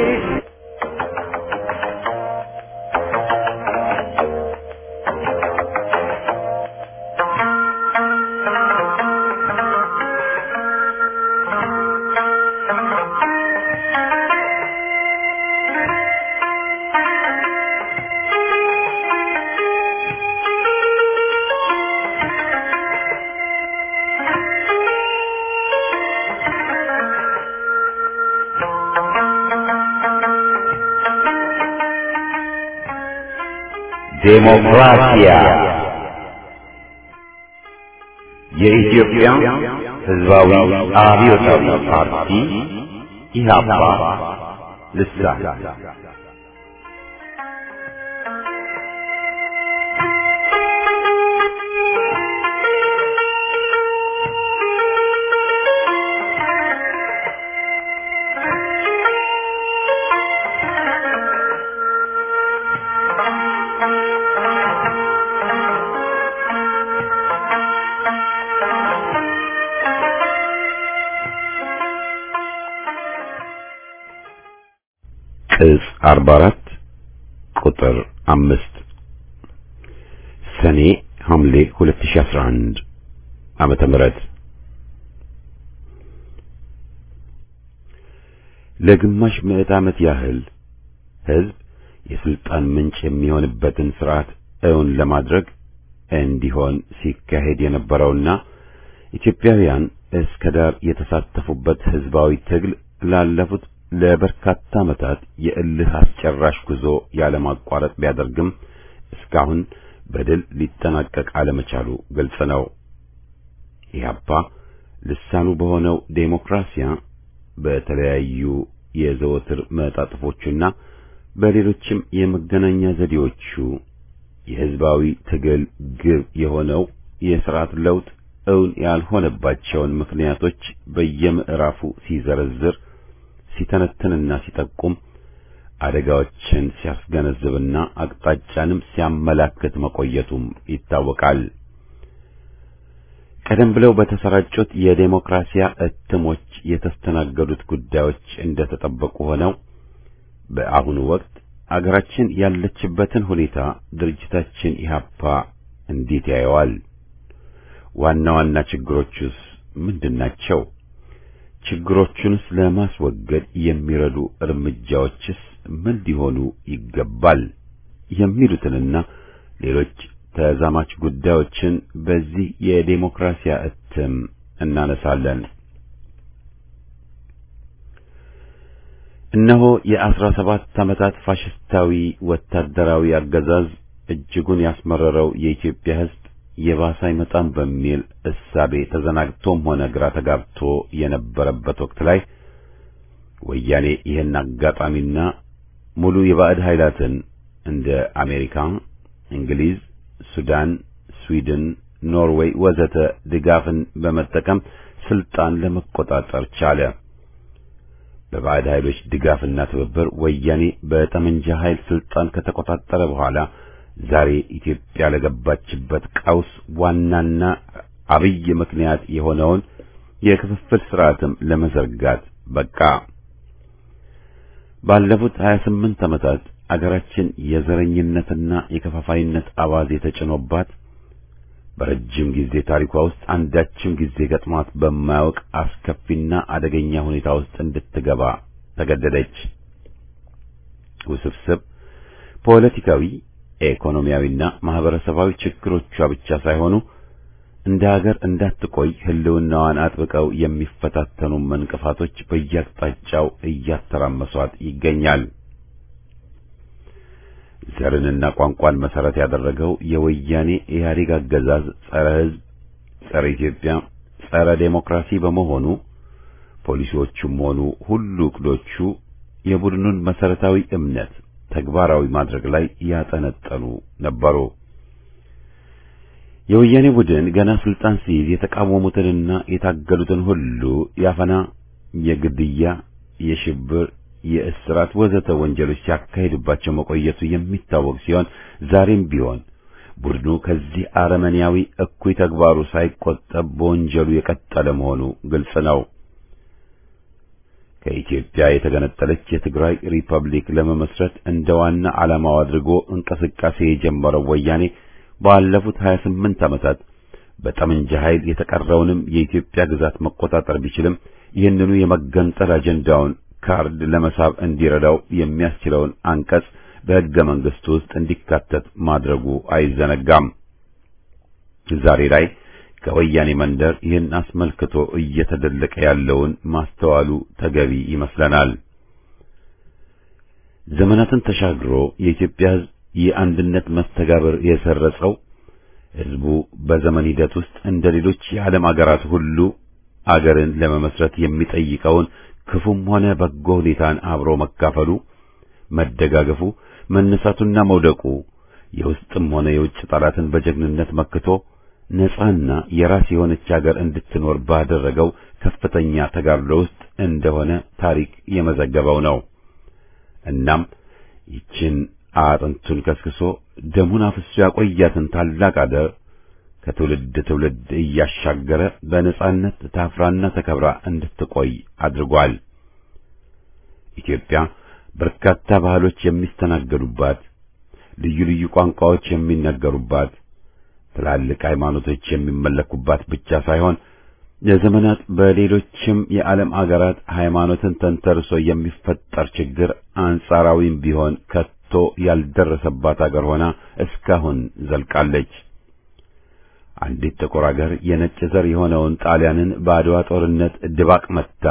ዴሞክራሲያ የኢትዮጵያ ሕዝባዊ አብዮታዊ ፓርቲ ኢህአፓ ልሳን ቅጽ 44 ቁጥር 5 ሰኔ ሐምሌ 2011 ዓመተ ምህረት ለግማሽ ምዕት ዓመት ያህል ሕዝብ የስልጣን ምንጭ የሚሆንበትን ስርዓት እውን ለማድረግ እንዲሆን ሲካሄድ የነበረውና ኢትዮጵያውያን እስከ ዳር የተሳተፉበት ሕዝባዊ ትግል ላለፉት ለበርካታ ዓመታት የእልህ አስጨራሽ ጉዞ ያለማቋረጥ ቢያደርግም እስካሁን በድል ሊጠናቀቅ አለመቻሉ ግልጽ ነው። ኢህአፓ ልሳኑ በሆነው ዴሞክራሲያ በተለያዩ የዘወትር መጣጥፎቹና በሌሎችም የመገናኛ ዘዴዎቹ የሕዝባዊ ትግል ግብ የሆነው የሥርዓት ለውጥ እውን ያልሆነባቸውን ምክንያቶች በየምዕራፉ ሲዘረዝር ሲተነትንና ሲጠቁም አደጋዎችን ሲያስገነዝብና አቅጣጫንም ሲያመላክት መቆየቱም ይታወቃል። ቀደም ብለው በተሰራጩት የዴሞክራሲያ እትሞች የተስተናገዱት ጉዳዮች እንደተጠበቁ ሆነው በአሁኑ ወቅት አገራችን ያለችበትን ሁኔታ ድርጅታችን ኢህአፓ እንዴት ያየዋል? ዋና ዋና ችግሮቹስ ምንድናቸው? ችግሮቹንስ ለማስወገድ የሚረዱ እርምጃዎችስ ምን ሊሆኑ ይገባል? የሚሉትንና ሌሎች ተዛማች ጉዳዮችን በዚህ የዴሞክራሲያ እትም እናነሳለን። እነሆ የአስራ ሰባት ዓመታት ፋሽስታዊ ወታደራዊ አገዛዝ እጅጉን ያስመረረው የኢትዮጵያ ሕዝብ የባሰ አይመጣም በሚል እሳቤ ተዘናግቶም ሆነ ግራ ተጋብቶ የነበረበት ወቅት ላይ ወያኔ ይህን አጋጣሚና ሙሉ የባዕድ ኃይላትን እንደ አሜሪካ፣ እንግሊዝ፣ ሱዳን፣ ስዊድን፣ ኖርዌይ ወዘተ ድጋፍን በመጠቀም ስልጣን ለመቆጣጠር ቻለ። በባዕድ ኃይሎች ድጋፍና ትብብር ወያኔ በጠመንጃ ኃይል ስልጣን ከተቆጣጠረ በኋላ ዛሬ ኢትዮጵያ ለገባችበት ቀውስ ዋናና አብይ ምክንያት የሆነውን የክፍፍል ስርዓትም ለመዘርጋት በቃ። ባለፉት 28 ዓመታት አገራችን የዘረኝነትና የከፋፋይነት አባዜ ተጭኖባት በረጅም ጊዜ ታሪኳ ውስጥ አንዳችም ጊዜ ገጥሟት በማያውቅ አስከፊና አደገኛ ሁኔታ ውስጥ እንድትገባ ተገደደች። ውስብስብ ፖለቲካዊ፣ ኢኮኖሚያዊና ማህበረሰባዊ ችግሮቿ ብቻ ሳይሆኑ እንደ ሀገር እንዳትቆይ ሕልውናዋን አጥብቀው የሚፈታተኑ እንቅፋቶች በየአቅጣጫው እያተራመሷት ይገኛል። ዘርንና ቋንቋን መሰረት ያደረገው የወያኔ ኢህአዴግ አገዛዝ ጸረ ሕዝብ፣ ጸረ ኢትዮጵያ፣ ጸረ ዴሞክራሲ በመሆኑ ፖሊሲዎቹም ሆኑ ሁሉ እቅዶቹ የቡድኑን መሰረታዊ እምነት ተግባራዊ ማድረግ ላይ ያጠነጠኑ ነበሩ። የወያኔ ቡድን ገና ስልጣን ሲይዝ የተቃወሙትንና የታገሉትን ሁሉ ያፈና፣ የግድያ፣ የሽብር የእስራት ወዘተ ወንጀሎች ሲያካሂድባቸው መቆየቱ የሚታወቅ ሲሆን ዛሬም ቢሆን ቡድኑ ከዚህ አረመኔያዊ እኩይ ተግባሩ ሳይቆጠብ በወንጀሉ የቀጠለ መሆኑ ግልጽ ነው። ከኢትዮጵያ የተገነጠለች የትግራይ ሪፐብሊክ ለመመስረት እንደ ዋና ዓላማው አድርጎ እንቅስቃሴ የጀመረው ወያኔ ባለፉት 28 ዓመታት በጠመንጃ ኃይል የተቀረውንም የኢትዮጵያ ግዛት መቆጣጠር ቢችልም ይህንኑ የመገንጠል አጀንዳውን ካርድ ለመሳብ እንዲረዳው የሚያስችለውን አንቀጽ በሕገ መንግሥቱ ውስጥ እንዲካተት ማድረጉ አይዘነጋም። ዛሬ ላይ ከወያኔ መንደር ይህን አስመልክቶ እየተደለቀ ያለውን ማስተዋሉ ተገቢ ይመስለናል። ዘመናትን ተሻግሮ የኢትዮጵያ ሕዝብ የአንድነት መስተጋብር የሰረጸው ሕዝቡ በዘመን ሂደት ውስጥ እንደ ሌሎች የዓለም አገራት ሁሉ አገርን ለመመስረት የሚጠይቀውን ክፉም ሆነ በጎ ሁኔታን አብሮ መካፈሉ፣ መደጋገፉ፣ መነሳቱና መውደቁ የውስጥም ሆነ የውጭ ጠላትን በጀግንነት መክቶ ነጻና የራስ የሆነች ሀገር እንድትኖር ባደረገው ከፍተኛ ተጋድሎ ውስጥ እንደሆነ ታሪክ የመዘገበው ነው። እናም ይችን አጥንቱን ከስክሶ ደሙን አፍሶ ያቆያትን ታላቅ አገር ከትውልድ ትውልድ እያሻገረ በነጻነት ታፍራና ተከብራ እንድትቆይ አድርጓል። ኢትዮጵያ በርካታ ባህሎች የሚስተናገዱባት፣ ልዩ ልዩ ቋንቋዎች የሚነገሩባት፣ ትላልቅ ሃይማኖቶች የሚመለኩባት ብቻ ሳይሆን ለዘመናት በሌሎችም የዓለም አገራት ሃይማኖትን ተንተርሶ የሚፈጠር ችግር አንጻራዊም ቢሆን ከቶ ያልደረሰባት አገር ሆና እስካሁን ዘልቃለች። አንዲት ጥቁር አገር የነጭ ዘር የሆነውን ጣሊያንን በአድዋ ጦርነት ድባቅ መታ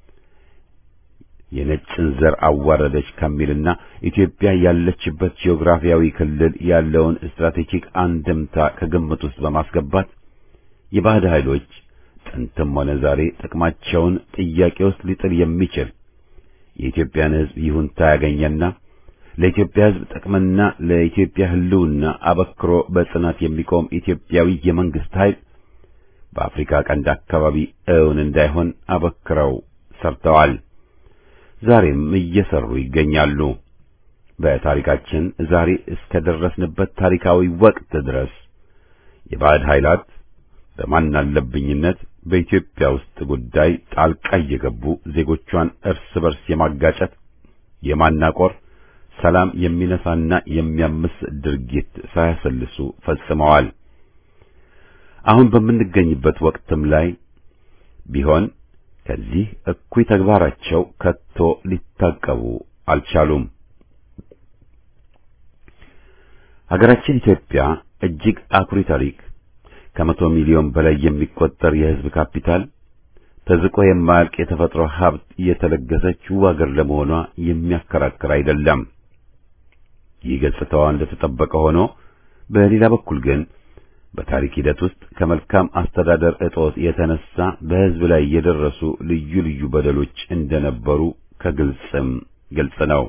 የነጭን ዘር አዋረደች ከሚልና ኢትዮጵያ ያለችበት ጂኦግራፊያዊ ክልል ያለውን ስትራቴጂክ አንድምታ ከግምት ውስጥ በማስገባት የባዕድ ኃይሎች ጥንትም ሆነ ዛሬ ጥቅማቸውን ጥያቄ ውስጥ ሊጥል የሚችል የኢትዮጵያን ሕዝብ ይሁንታ ያገኘና ለኢትዮጵያ ሕዝብ ጥቅምና ለኢትዮጵያ ሕልውና አበክሮ በጽናት የሚቆም ኢትዮጵያዊ የመንግስት ኃይል በአፍሪካ ቀንድ አካባቢ እውን እንዳይሆን አበክረው ሰርተዋል። ዛሬም እየሰሩ ይገኛሉ። በታሪካችን ዛሬ እስከ ደረስንበት ታሪካዊ ወቅት ድረስ የባዕድ ኃይላት በማናለብኝነት በኢትዮጵያ ውስጥ ጉዳይ ጣልቃ እየገቡ ዜጎቿን እርስ በርስ የማጋጨት የማናቆር ሰላም የሚነሳና የሚያምስ ድርጊት ሳያሰልሱ ፈጽመዋል። አሁን በምንገኝበት ወቅትም ላይ ቢሆን ከዚህ እኩይ ተግባራቸው ከቶ ሊታቀቡ አልቻሉም። ሀገራችን ኢትዮጵያ እጅግ አኩሪ ታሪክ፣ ከመቶ ሚሊዮን በላይ የሚቆጠር የሕዝብ ካፒታል፣ ተዝቆ የማያልቅ የተፈጥሮ ሀብት የተለገሰች ውብ አገር ለመሆኗ የሚያከራክር አይደለም። ይህ ገጽታዋ እንደተጠበቀ ሆኖ በሌላ በኩል ግን በታሪክ ሂደት ውስጥ ከመልካም አስተዳደር እጦት የተነሳ በሕዝብ ላይ የደረሱ ልዩ ልዩ በደሎች እንደነበሩ ከግልጽም ግልጽ ነው።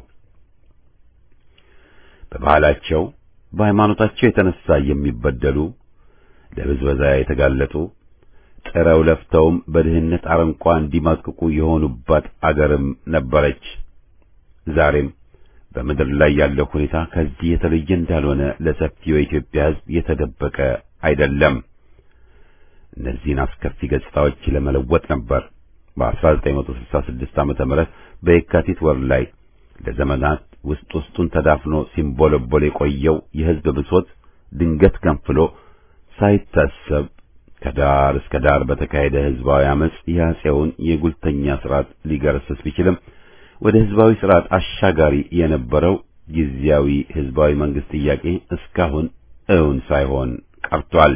በባህላቸው በሃይማኖታቸው የተነሳ የሚበደሉ ለብዝበዛ የተጋለጡ ጥረው ለፍተውም በድህነት አረንቋ እንዲማቅቁ የሆኑባት አገርም ነበረች። ዛሬም በምድር ላይ ያለው ሁኔታ ከዚህ የተለየ እንዳልሆነ ለሰፊው የኢትዮጵያ ሕዝብ የተደበቀ አይደለም። እነዚህን አስከፊ ገጽታዎች ለመለወጥ ነበር በ1966 ዓመተ ምህረት በየካቲት ወር ላይ ለዘመናት ውስጥ ውስጡን ተዳፍኖ ሲንቦለቦል የቆየው የሕዝብ ብሶት ድንገት ገንፍሎ ሳይታሰብ ከዳር እስከ ዳር በተካሄደ ሕዝባዊ አመጽ የአፄውን የጉልተኛ ስርዓት ሊገረስስ ቢችልም ወደ ሕዝባዊ ስርዓት አሻጋሪ የነበረው ጊዜያዊ ሕዝባዊ መንግስት ጥያቄ እስካሁን እውን ሳይሆን ቀርቷል።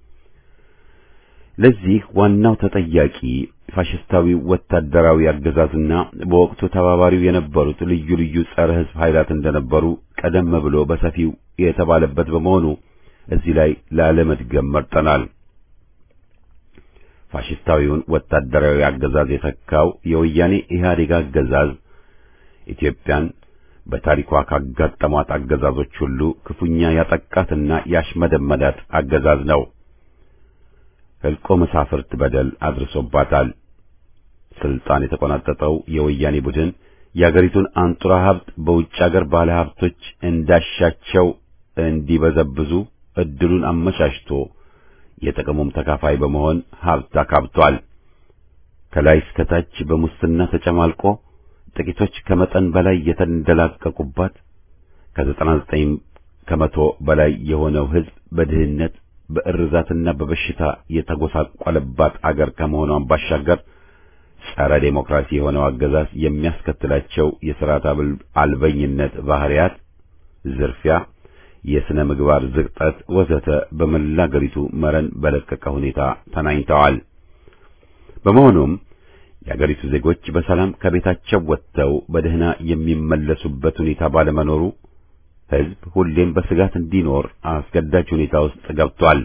ለዚህ ዋናው ተጠያቂ ፋሽስታዊ ወታደራዊ አገዛዝና በወቅቱ ተባባሪው የነበሩት ልዩ ልዩ ጸረ ሕዝብ ኃይላት እንደነበሩ ቀደም ብሎ በሰፊው የተባለበት በመሆኑ እዚህ ላይ ላለመድገም መርጠናል። ፋሽስታዊውን ወታደራዊ አገዛዝ የተካው የወያኔ ኢህአዴግ አገዛዝ ኢትዮጵያን በታሪኳ ካጋጠሟት አገዛዞች ሁሉ ክፉኛ ያጠቃትና ያሽመደመዳት አገዛዝ ነው። ሕልቆ መሳፍርት በደል አድርሶባታል። ስልጣን የተቆናጠጠው የወያኔ ቡድን የአገሪቱን አንጡራ ሀብት በውጭ አገር ባለ ሀብቶች እንዳሻቸው እንዲበዘብዙ እድሉን አመቻችቶ የጥቅሙም ተካፋይ በመሆን ሀብት አካብቷል። ከላይ እስከ ታች በሙስና ተጨማልቆ ጥቂቶች ከመጠን በላይ የተንደላቀቁባት ከዘጠና ዘጠኝ ከመቶ በላይ የሆነው ሕዝብ በድህነት በእርዛትና በበሽታ የተጎሳቆለባት አገር ከመሆኗን ባሻገር ጸረ ዴሞክራሲ የሆነው አገዛዝ የሚያስከትላቸው የሥርዓት አልበኝነት ባህሪያት፣ ዝርፊያ፣ የሥነ ምግባር ዝቅጠት ወዘተ በመላ አገሪቱ መረን በለቀቀ ሁኔታ ተናኝተዋል። በመሆኑም የአገሪቱ ዜጎች በሰላም ከቤታቸው ወጥተው በደህና የሚመለሱበት ሁኔታ ባለመኖሩ ሕዝብ ሁሌም በስጋት እንዲኖር አስገዳጅ ሁኔታ ውስጥ ገብቷል።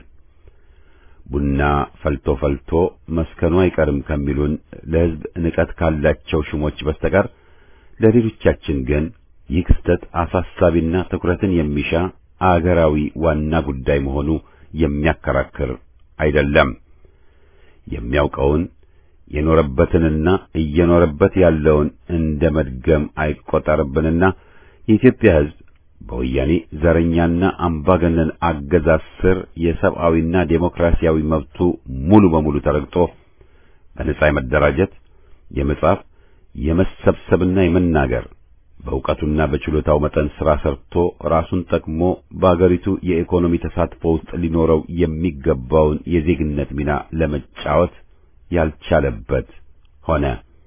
ቡና ፈልቶ ፈልቶ መስከኑ አይቀርም ከሚሉን ለሕዝብ ንቀት ካላቸው ሹሞች በስተቀር ለሌሎቻችን ግን ይህ ክስተት አሳሳቢና ትኩረትን የሚሻ አገራዊ ዋና ጉዳይ መሆኑ የሚያከራክር አይደለም። የሚያውቀውን የኖረበትንና እየኖረበት ያለውን እንደ መድገም አይቆጠርብንና የኢትዮጵያ ሕዝብ በወያኔ ዘረኛና አምባገነን አገዛዝ ስር የሰብአዊና ዴሞክራሲያዊ መብቱ ሙሉ በሙሉ ተረግጦ በነጻ የመደራጀት፣ የመጻፍ፣ የመሰብሰብና የመናገር በእውቀቱና በችሎታው መጠን ሥራ ሰርቶ ራሱን ጠቅሞ በአገሪቱ የኢኮኖሚ ተሳትፎ ውስጥ ሊኖረው የሚገባውን የዜግነት ሚና ለመጫወት ያልቻለበት ሆነ።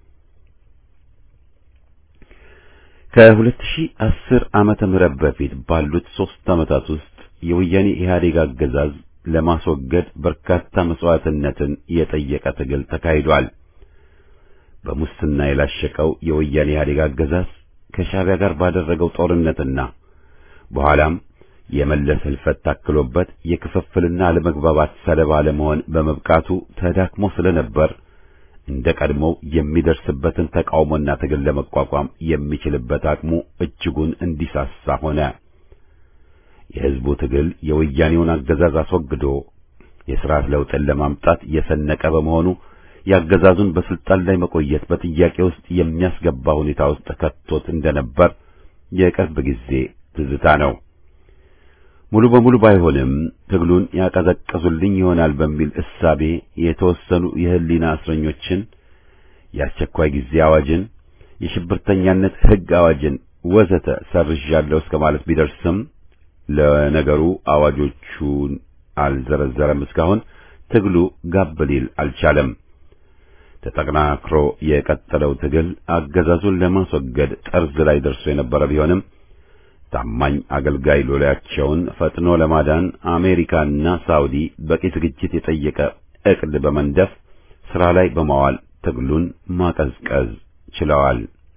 ከ2010 ዓመተ ምህረት በፊት ባሉት ሦስት ዓመታት ውስጥ የወያኔ ኢህአዴግ አገዛዝ ለማስወገድ በርካታ መስዋዕትነትን የጠየቀ ትግል ተካሂዷል። በሙስና የላሸቀው የወያኔ ኢህአዴግ አገዛዝ ከሻዕቢያ ጋር ባደረገው ጦርነትና በኋላም የመለስ ሕልፈት ታክሎበት የክፍፍልና አለመግባባት ሰለባ ለመሆን በመብቃቱ ተዳክሞ ስለነበር እንደ ቀድሞው የሚደርስበትን ተቃውሞና ትግል ለመቋቋም የሚችልበት አቅሙ እጅጉን እንዲሳሳ ሆነ። የሕዝቡ ትግል የወያኔውን አገዛዝ አስወግዶ የሥርዓት ለውጥን ለማምጣት የሰነቀ በመሆኑ የአገዛዙን በስልጣን ላይ መቆየት በጥያቄ ውስጥ የሚያስገባ ሁኔታ ውስጥ ከቶት እንደነበር የቅርብ ጊዜ ትዝታ ነው። ሙሉ በሙሉ ባይሆንም ትግሉን ያቀዘቀዙልኝ ይሆናል በሚል እሳቤ የተወሰኑ የሕሊና እስረኞችን፣ የአስቸኳይ ጊዜ አዋጅን፣ የሽብርተኛነት ሕግ አዋጅን ወዘተ ሰርዣለሁ እስከ ማለት ቢደርስም ለነገሩ አዋጆቹን አልዘረዘረም። እስካሁን ትግሉ ጋብ ሊል አልቻለም። ተጠናክሮ የቀጠለው ትግል አገዛዙን ለማስወገድ ጠርዝ ላይ ደርሶ የነበረ ቢሆንም ታማኝ አገልጋይ ሎሌያቸውን ፈጥኖ ለማዳን አሜሪካና ሳውዲ በቂ ዝግጅት የጠየቀ ዕቅድ በመንደፍ ሥራ ላይ በማዋል ትግሉን ማቀዝቀዝ ችለዋል።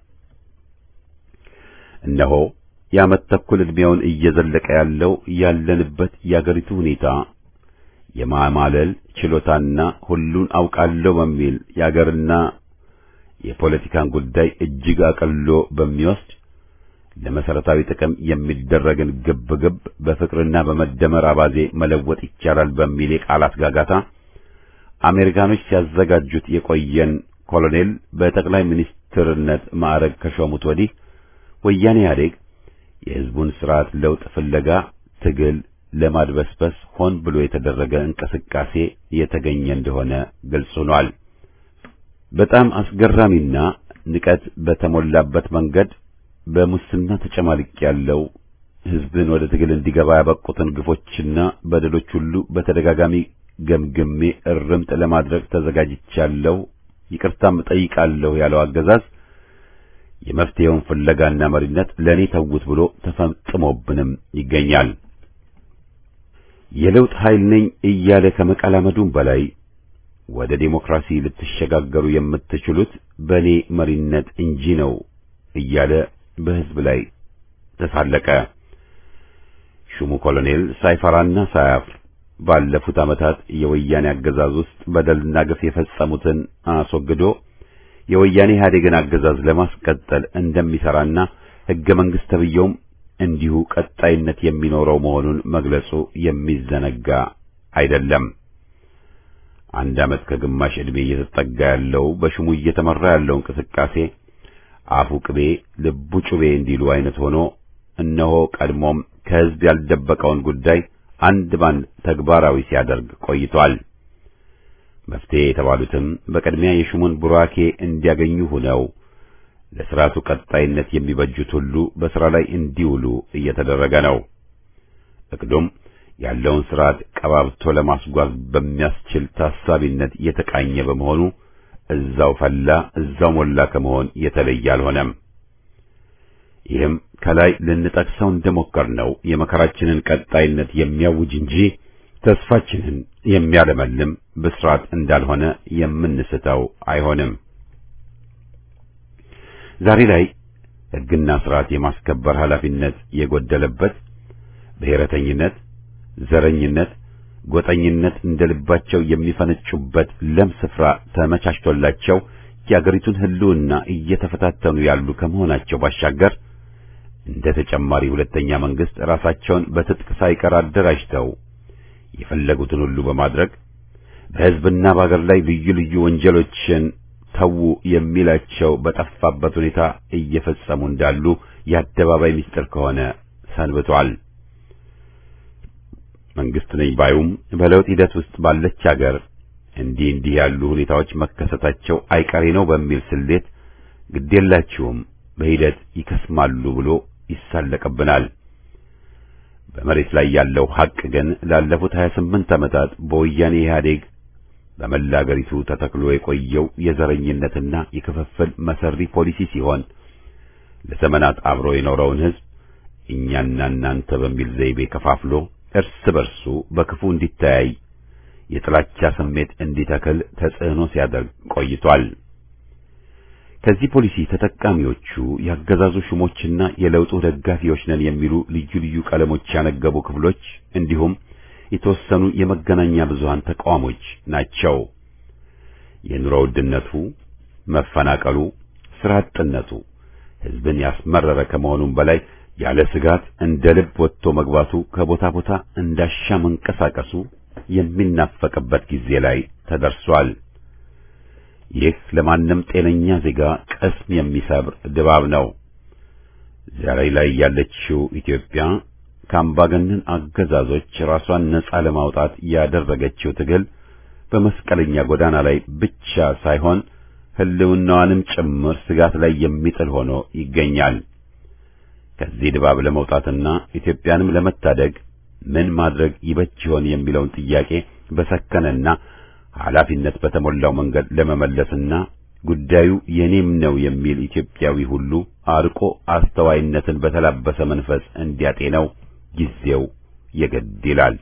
እነሆ የዓመት ተኩል ዕድሜውን እየዘለቀ ያለው ያለንበት የአገሪቱ ሁኔታ የማማለል ችሎታና ሁሉን አውቃለሁ በሚል የአገርና የፖለቲካን ጉዳይ እጅግ አቅሎ በሚወስድ ለመሰረታዊ ጥቅም የሚደረግን ግብግብ በፍቅርና በመደመር አባዜ መለወጥ ይቻላል በሚል የቃላት ጋጋታ አሜሪካኖች ሲያዘጋጁት የቆየን ኮሎኔል በጠቅላይ ሚኒስትርነት ማዕረግ ከሾሙት ወዲህ ወያኔ ኢህአዴግ የሕዝቡን ስርዓት ለውጥ ፍለጋ ትግል ለማድበስበስ ሆን ብሎ የተደረገ እንቅስቃሴ የተገኘ እንደሆነ ግልጽ ሆኗል። በጣም አስገራሚና ንቀት በተሞላበት መንገድ በሙስና ተጨማልቅ ያለው ሕዝብን ወደ ትግል እንዲገባ ያበቁትን ግፎችና በደሎች ሁሉ በተደጋጋሚ ገምግሜ እርምት ለማድረግ ተዘጋጅቻለሁ፣ ይቅርታም እጠይቃለሁ ያለው አገዛዝ የመፍትሄውን ፍለጋና መሪነት ለእኔ ተውት ብሎ ተፈጽሞብንም ይገኛል። የለውጥ ኃይል ነኝ እያለ ከመቀላመዱም በላይ ወደ ዴሞክራሲ ልትሸጋገሩ የምትችሉት በእኔ መሪነት እንጂ ነው እያለ በሕዝብ ላይ ተሳለቀ። ሹሙ ኮሎኔል ሳይፈራና ሳያፍር ባለፉት ዓመታት የወያኔ አገዛዝ ውስጥ በደልና ግፍ የፈጸሙትን አስወግዶ የወያኔ ኢህአዴግን አገዛዝ ለማስቀጠል እንደሚሰራና ሕገ መንግሥት ተብዬውም እንዲሁ ቀጣይነት የሚኖረው መሆኑን መግለጹ የሚዘነጋ አይደለም። አንድ ዓመት ከግማሽ ዕድሜ እየተጠጋ ያለው በሹሙ እየተመራ ያለው እንቅስቃሴ አፉ ቅቤ ልቡ ጩቤ እንዲሉ አይነት ሆኖ እነሆ ቀድሞም ከሕዝብ ያልደበቀውን ጉዳይ አንድ ባንድ ተግባራዊ ሲያደርግ ቆይቷል። መፍትሄ የተባሉትም በቅድሚያ የሹሙን ቡራኬ እንዲያገኙ ሆነው ለሥርዓቱ ቀጣይነት የሚበጁት ሁሉ በሥራ ላይ እንዲውሉ እየተደረገ ነው። እቅዱም ያለውን ሥርዓት ቀባብቶ ለማስጓዝ በሚያስችል ታሳቢነት የተቃኘ በመሆኑ እዛው ፈላ እዛው ሞላ ከመሆን የተለየ አልሆነም። ይህም ከላይ ልንጠቅሰው እንደሞከርነው የመከራችንን ቀጣይነት የሚያውጅ እንጂ ተስፋችንን የሚያለመልም ብስራት እንዳልሆነ የምንስተው አይሆንም። ዛሬ ላይ ሕግና ሥርዓት የማስከበር ኃላፊነት የጎደለበት ብሔረተኝነት፣ ዘረኝነት፣ ጎጠኝነት እንደ ልባቸው የሚፈነጩበት ለም ስፍራ ተመቻችቶላቸው የአገሪቱን ሕልውና እየተፈታተኑ ያሉ ከመሆናቸው ባሻገር እንደ ተጨማሪ ሁለተኛ መንግስት ራሳቸውን በትጥቅ ሳይቀር አደራጅተው የፈለጉትን ሁሉ በማድረግ በሕዝብና በአገር ላይ ልዩ ልዩ ወንጀሎችን ተዉ የሚላቸው በጠፋበት ሁኔታ እየፈጸሙ እንዳሉ የአደባባይ ምስጢር ከሆነ ሰንብቷል። መንግስት ነኝ ባዩም በለውጥ ሂደት ውስጥ ባለች አገር እንዲህ እንዲህ ያሉ ሁኔታዎች መከሰታቸው አይቀሬ ነው በሚል ስሌት ግዴላችሁም በሂደት ይከስማሉ ብሎ ይሳለቅብናል። በመሬት ላይ ያለው ሐቅ ግን ላለፉት 28 ዓመታት በወያኔ ኢህአዴግ በመላ አገሪቱ ተተክሎ የቆየው የዘረኝነትና የክፍፍል መሰሪ ፖሊሲ ሲሆን ለዘመናት አብሮ የኖረውን ሕዝብ እኛና እናንተ በሚል ዘይቤ ከፋፍሎ እርስ በርሱ በክፉ እንዲተያይ የጥላቻ ስሜት እንዲተክል ተጽዕኖ ሲያደርግ ቆይቷል። ከዚህ ፖሊሲ ተጠቃሚዎቹ ያገዛዙ ሹሞችና የለውጡ ደጋፊዎች ነን የሚሉ ልዩ ልዩ ቀለሞች ያነገቡ ክፍሎች እንዲሁም የተወሰኑ የመገናኛ ብዙሃን ተቃዋሞች ናቸው። የኑሮ ውድነቱ፣ መፈናቀሉ፣ ስራ አጥነቱ ሕዝብን ያስመረረ ከመሆኑም በላይ ያለ ስጋት እንደ ልብ ወጥቶ መግባቱ ከቦታ ቦታ እንዳሻ መንቀሳቀሱ የሚናፈቅበት ጊዜ ላይ ተደርሷል። ይህ ለማንም ጤነኛ ዜጋ ቅስም የሚሰብር ድባብ ነው። ዛሬ ላይ ያለችው ኢትዮጵያ ከአምባገነን አገዛዞች ራሷን ነጻ ለማውጣት ያደረገችው ትግል በመስቀለኛ ጎዳና ላይ ብቻ ሳይሆን ሕልውናዋንም ጭምር ስጋት ላይ የሚጥል ሆኖ ይገኛል። ከዚህ ድባብ ለመውጣትና ኢትዮጵያንም ለመታደግ ምን ማድረግ ይበጅ ይሆን የሚለውን ጥያቄ በሰከነና ኃላፊነት በተሞላው መንገድ ለመመለስና ጉዳዩ የኔም ነው የሚል ኢትዮጵያዊ ሁሉ አርቆ አስተዋይነትን በተላበሰ መንፈስ እንዲያጤነው ጊዜው የግድ ይላል።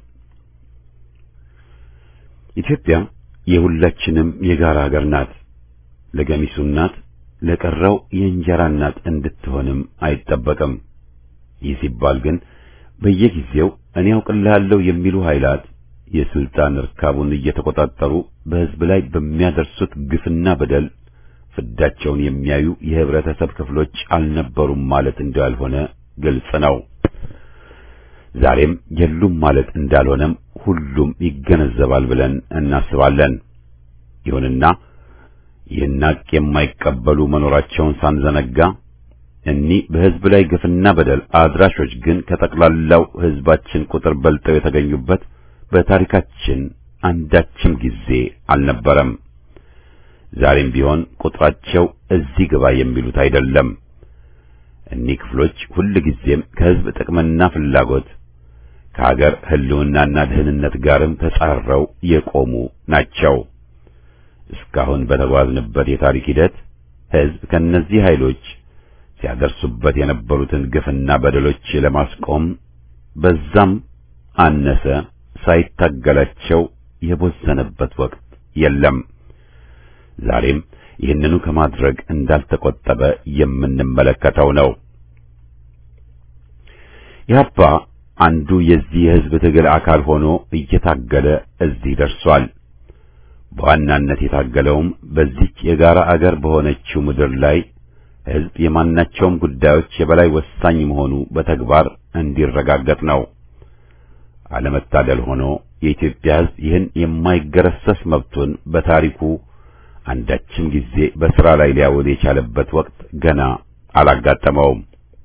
ኢትዮጵያ የሁላችንም የጋራ ሀገር ናት። ለገሚሱ እናት፣ ለቀረው የእንጀራ እናት እንድትሆንም አይጠበቅም። ይህ ሲባል ግን በየጊዜው እኔ አውቅልሃለሁ የሚሉ ኃይላት የስልጣን እርካቡን እየተቆጣጠሩ በሕዝብ ላይ በሚያደርሱት ግፍና በደል ፍዳቸውን የሚያዩ የህብረተሰብ ክፍሎች አልነበሩም ማለት እንዳልሆነ ግልጽ ነው። ዛሬም የሉም ማለት እንዳልሆነም ሁሉም ይገነዘባል ብለን እናስባለን። ይሁንና ይህን ሐቅ የማይቀበሉ መኖራቸውን ሳንዘነጋ እኒህ በሕዝብ ላይ ግፍና በደል አድራሾች ግን ከጠቅላላው ሕዝባችን ቁጥር በልጠው የተገኙበት በታሪካችን አንዳችም ጊዜ አልነበረም። ዛሬም ቢሆን ቁጥራቸው እዚህ ግባ የሚሉት አይደለም። እኒህ ክፍሎች ሁልጊዜም ከሕዝብ ጥቅምና ፍላጎት ከሀገር ሕልውናና ደህንነት ጋርም ተጻረው የቆሙ ናቸው። እስካሁን በተጓዝንበት የታሪክ ሂደት ሕዝብ ከእነዚህ ኃይሎች ሲያደርሱበት የነበሩትን ግፍና በደሎች ለማስቆም በዛም አነሰ ሳይታገላቸው የቦዘነበት ወቅት የለም። ዛሬም ይህንኑ ከማድረግ እንዳልተቆጠበ የምንመለከተው ነው። ኢህአፓ አንዱ የዚህ የሕዝብ ትግል አካል ሆኖ እየታገለ እዚህ ደርሷል። በዋናነት የታገለውም በዚች የጋራ አገር በሆነችው ምድር ላይ ሕዝብ የማናቸውም ጉዳዮች የበላይ ወሳኝ መሆኑ በተግባር እንዲረጋገጥ ነው። አለመታደል ሆኖ የኢትዮጵያ ሕዝብ ይህን የማይገረሰስ መብቱን በታሪኩ አንዳችም ጊዜ በሥራ ላይ ሊያውል የቻለበት ወቅት ገና አላጋጠመውም።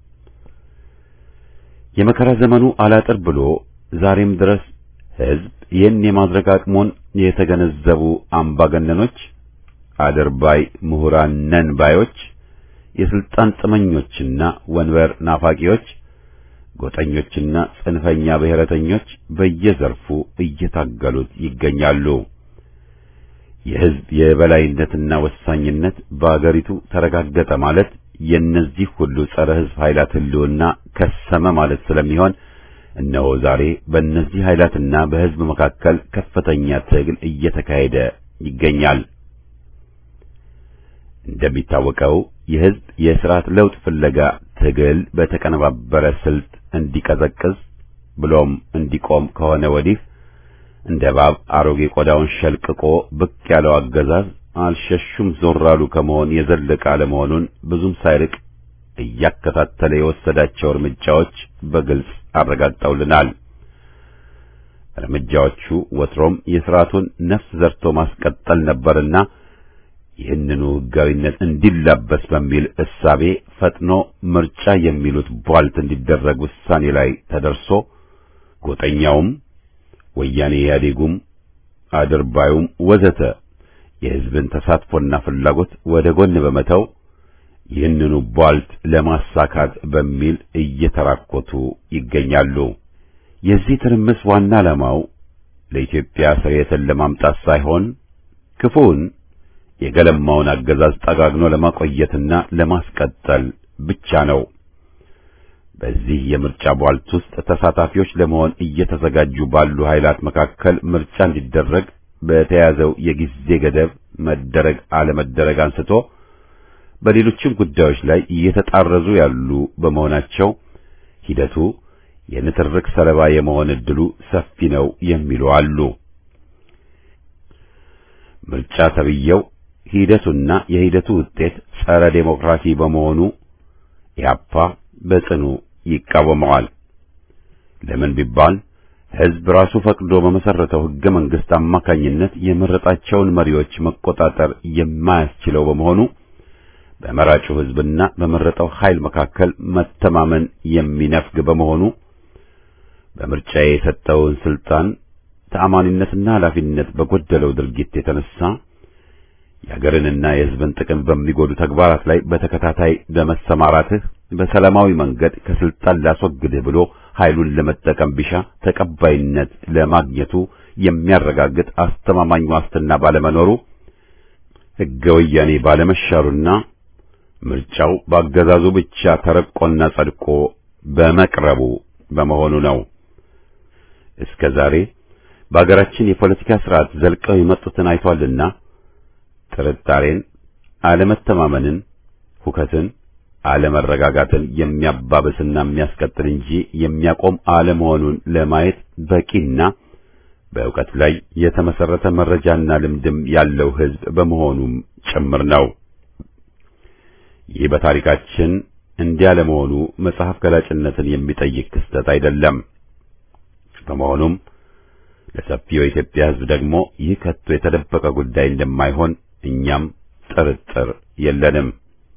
የመከራ ዘመኑ አላጥር ብሎ ዛሬም ድረስ ሕዝብ ይህን የማድረግ አቅሙን የተገነዘቡ አምባገነኖች፣ አድርባይ ምሁራን ነን ባዮች፣ የስልጣን ጥመኞችና ወንበር ናፋቂዎች፣ ጎጠኞችና ጽንፈኛ ብሔረተኞች በየዘርፉ እየታገሉት ይገኛሉ። የሕዝብ የበላይነትና ወሳኝነት በአገሪቱ ተረጋገጠ ማለት የእነዚህ ሁሉ ጸረ ሕዝብ ኃይላት ሕልውና ከሰመ ማለት ስለሚሆን እነሆ ዛሬ በእነዚህ ኃይላትና በሕዝብ መካከል ከፍተኛ ትግል እየተካሄደ ይገኛል። እንደሚታወቀው የሕዝብ የሥርዓት ለውጥ ፍለጋ ትግል በተቀነባበረ ስልት እንዲቀዘቅዝ ብሎም እንዲቆም ከሆነ ወዲህ እንደ እባብ አሮጌ ቆዳውን ሸልቅቆ ብቅ ያለው አገዛዝ አልሸሹም ዞር አሉ ከመሆን የዘለቀ አለመሆኑን ብዙም ሳይርቅ እያከታተለ የወሰዳቸው እርምጃዎች በግልጽ አረጋግጠውልናል። እርምጃዎቹ ወትሮም የሥርዓቱን ነፍስ ዘርቶ ማስቀጠል ነበርና ይህንኑ ሕጋዊነት እንዲላበስ በሚል እሳቤ ፈጥኖ ምርጫ የሚሉት ቧልት እንዲደረግ ውሳኔ ላይ ተደርሶ ጎጠኛውም ወያኔ ኢህአዴጉም አድርባዩም ወዘተ የሕዝብን ተሳትፎና ፍላጎት ወደ ጎን በመተው ይህንኑ ቧልት ለማሳካት በሚል እየተራኮቱ ይገኛሉ። የዚህ ትርምስ ዋና ዓላማው ለኢትዮጵያ ስርየትን ለማምጣት ሳይሆን ክፉውን የገለማውን አገዛዝ ጠጋግኖ ለማቆየትና ለማስቀጠል ብቻ ነው። በዚህ የምርጫ ቧልት ውስጥ ተሳታፊዎች ለመሆን እየተዘጋጁ ባሉ ኃይላት መካከል ምርጫ እንዲደረግ በተያዘው የጊዜ ገደብ መደረግ አለመደረግ አንስቶ በሌሎችም ጉዳዮች ላይ እየተጣረዙ ያሉ በመሆናቸው ሂደቱ የንትርክ ሰለባ የመሆን ዕድሉ ሰፊ ነው የሚሉ አሉ። ምርጫ ተብየው ሂደቱና የሂደቱ ውጤት ጸረ ዴሞክራሲ በመሆኑ ኢህአፓ በጽኑ ይቃወመዋል። ለምን ቢባል ሕዝብ ራሱ ፈቅዶ በመሰረተው ሕገ መንግሥት አማካኝነት የመረጣቸውን መሪዎች መቆጣጠር የማያስችለው በመሆኑ በመራጩ ሕዝብና በመረጠው ኃይል መካከል መተማመን የሚነፍግ በመሆኑ በምርጫ የሰጠውን ስልጣን ተአማኒነትና ኃላፊነት በጎደለው ድርጊት የተነሳ የሀገርንና የሕዝብን ጥቅም በሚጎዱ ተግባራት ላይ በተከታታይ በመሰማራትህ በሰላማዊ መንገድ ከስልጣን ላስወግድህ ብሎ ኃይሉን ለመጠቀም ቢሻ ተቀባይነት ለማግኘቱ የሚያረጋግጥ አስተማማኝ ዋስትና ባለመኖሩ ሕገ ወያኔ ባለመሻሩና ምርጫው በአገዛዙ ብቻ ተረቆና ጸድቆ በመቅረቡ በመሆኑ ነው። እስከ ዛሬ በአገራችን የፖለቲካ ስርዓት ዘልቀው የመጡትን አይቷልና ጥርጣሬን፣ አለመተማመንን፣ ሁከትን፣ አለመረጋጋትን የሚያባብስና የሚያስቀጥል እንጂ የሚያቆም አለመሆኑን ለማየት በቂና በእውቀት ላይ የተመሰረተ መረጃና ልምድም ያለው ሕዝብ በመሆኑም ጭምር ነው። ይህ በታሪካችን እንዲያ ለመሆኑ መጽሐፍ ገላጭነትን የሚጠይቅ ክስተት አይደለም። በመሆኑም ለሰፊው የኢትዮጵያ ሕዝብ ደግሞ ይህ ከቶ የተደበቀ ጉዳይ እንደማይሆን እኛም ጥርጥር የለንም።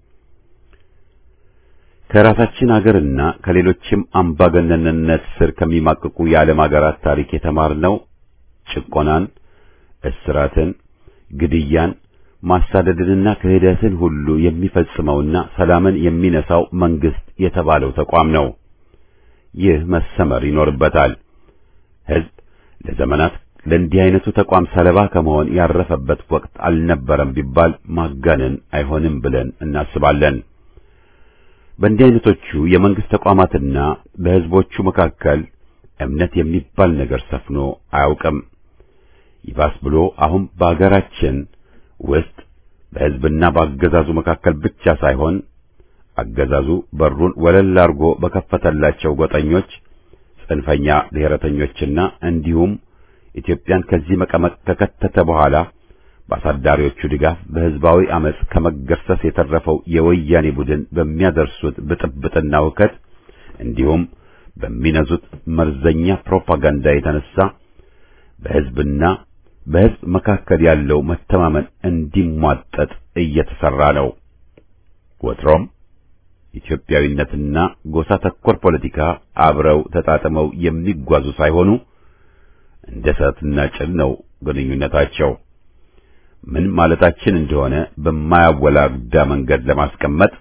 ከራሳችን አገርና ከሌሎችም አምባገነንነት ስር ከሚማቅቁ የዓለም አገራት ታሪክ የተማርነው ጭቆናን፣ እስራትን፣ ግድያን፣ ማሳደድንና ክህደትን ሁሉ የሚፈጽመውና ሰላምን የሚነሳው መንግስት የተባለው ተቋም ነው። ይህ መሰመር ይኖርበታል። ሕዝብ ለዘመናት ለእንዲህ አይነቱ ተቋም ሰለባ ከመሆን ያረፈበት ወቅት አልነበረም ቢባል ማጋነን አይሆንም ብለን እናስባለን። በእንዲህ አይነቶቹ የመንግስት ተቋማትና በሕዝቦቹ መካከል እምነት የሚባል ነገር ሰፍኖ አያውቅም። ይባስ ብሎ አሁን በአገራችን ውስጥ በሕዝብና በአገዛዙ መካከል ብቻ ሳይሆን አገዛዙ በሩን ወለል አድርጎ በከፈተላቸው ጎጠኞች፣ ጽንፈኛ ብሔረተኞችና እንዲሁም ኢትዮጵያን ከዚህ መቀመቅ ከከተተ በኋላ በአሳዳሪዎቹ ድጋፍ በሕዝባዊ አመጽ ከመገርሰስ የተረፈው የወያኔ ቡድን በሚያደርሱት ብጥብጥና ውከት እንዲሁም በሚነዙት መርዘኛ ፕሮፓጋንዳ የተነሳ በሕዝብና በሕዝብ መካከል ያለው መተማመን እንዲሟጠጥ እየተሰራ ነው። ወትሮም ኢትዮጵያዊነትና ጎሳ ተኮር ፖለቲካ አብረው ተጣጥመው የሚጓዙ ሳይሆኑ እንደ እሳትና ጭድ ነው ግንኙነታቸው። ምን ማለታችን እንደሆነ በማያወላዳ መንገድ ለማስቀመጥ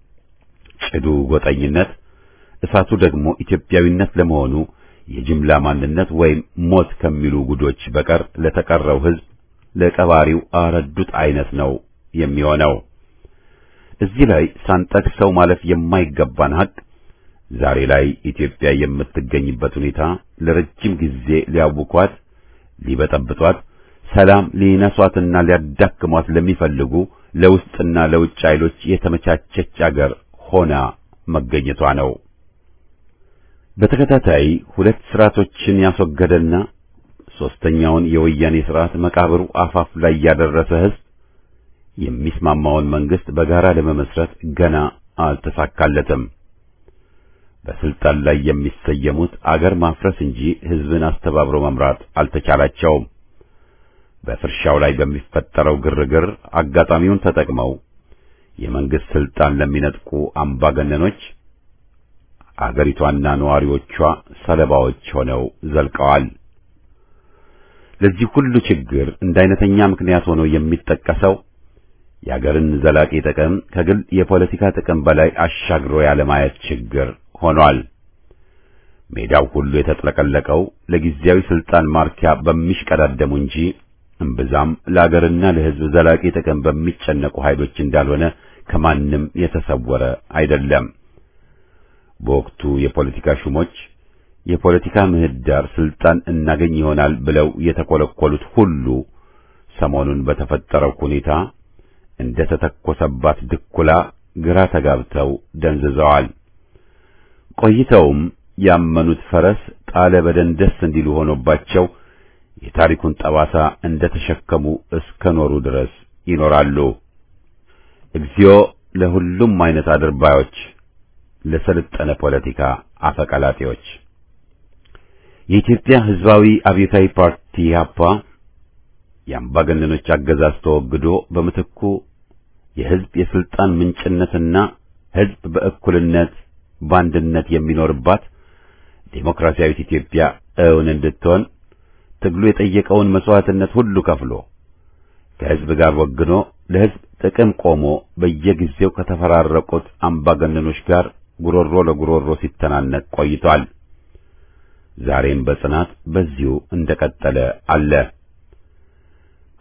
ጭዱ ጎጠኝነት፣ እሳቱ ደግሞ ኢትዮጵያዊነት ለመሆኑ የጅምላ ማንነት ወይም ሞት ከሚሉ ጉዶች በቀር ለተቀረው ሕዝብ ለቀባሪው አረዱት አይነት ነው የሚሆነው። እዚህ ላይ ሳንጠቅሰው ማለፍ የማይገባን ሀቅ ዛሬ ላይ ኢትዮጵያ የምትገኝበት ሁኔታ ለረጅም ጊዜ ሊያውኳት፣ ሊበጠብጧት፣ ሰላም ሊነሷትና ሊያዳክሟት ለሚፈልጉ ለውስጥና ለውጭ ኃይሎች የተመቻቸች አገር ሆና መገኘቷ ነው። በተከታታይ ሁለት ስርዓቶችን ያስወገደና ሶስተኛውን የወያኔ ስርዓት መቃብሩ አፋፍ ላይ ያደረሰ ሕዝብ የሚስማማውን መንግስት በጋራ ለመመስረት ገና አልተሳካለትም። በስልጣን ላይ የሚሰየሙት አገር ማፍረስ እንጂ ሕዝብን አስተባብሮ መምራት አልተቻላቸውም። በፍርሻው ላይ በሚፈጠረው ግርግር አጋጣሚውን ተጠቅመው የመንግስት ስልጣን ለሚነጥቁ አምባገነኖች አገሪቷና ነዋሪዎቿ ሰለባዎች ሆነው ዘልቀዋል። ለዚህ ሁሉ ችግር እንደ አይነተኛ ምክንያት ሆኖ የሚጠቀሰው የአገርን ዘላቂ ጥቅም ከግል የፖለቲካ ጥቅም በላይ አሻግሮ ያለማየት ችግር ሆኗል። ሜዳው ሁሉ የተጥለቀለቀው ለጊዜያዊ ስልጣን ማርኪያ በሚሽቀዳደሙ እንጂ እምብዛም ለአገርና ለሕዝብ ዘላቂ ጥቅም በሚጨነቁ ኃይሎች እንዳልሆነ ከማንም የተሰወረ አይደለም። በወቅቱ የፖለቲካ ሹሞች የፖለቲካ ምህዳር ስልጣን እናገኝ ይሆናል ብለው የተኮለኮሉት ሁሉ ሰሞኑን በተፈጠረው ሁኔታ እንደ ተተኮሰባት ድኩላ ግራ ተጋብተው ደንዝዘዋል። ቆይተውም ያመኑት ፈረስ ጣለ በደንደስ እንዲሉ ሆኖባቸው የታሪኩን ጠባሳ እንደ ተሸከሙ እስከ ኖሩ ድረስ ይኖራሉ። እግዚኦ ለሁሉም አይነት አድርባዮች፣ ለሰለጠነ ፖለቲካ አፈቀላጤዎች። የኢትዮጵያ ሕዝባዊ አብዮታዊ ፓርቲ ኢህአፓ የአምባገነኖች አገዛዝ ተወግዶ በምትኩ የሕዝብ የስልጣን ምንጭነትና ሕዝብ በእኩልነት በአንድነት የሚኖርባት ዴሞክራሲያዊት ኢትዮጵያ እውን እንድትሆን ትግሉ የጠየቀውን መስዋዕትነት ሁሉ ከፍሎ ከሕዝብ ጋር ወግኖ ለሕዝብ ጥቅም ቆሞ በየጊዜው ከተፈራረቁት አምባገነኖች ጋር ጉሮሮ ለጉሮሮ ሲተናነቅ ቆይቷል። ዛሬም በጽናት በዚሁ እንደቀጠለ አለ።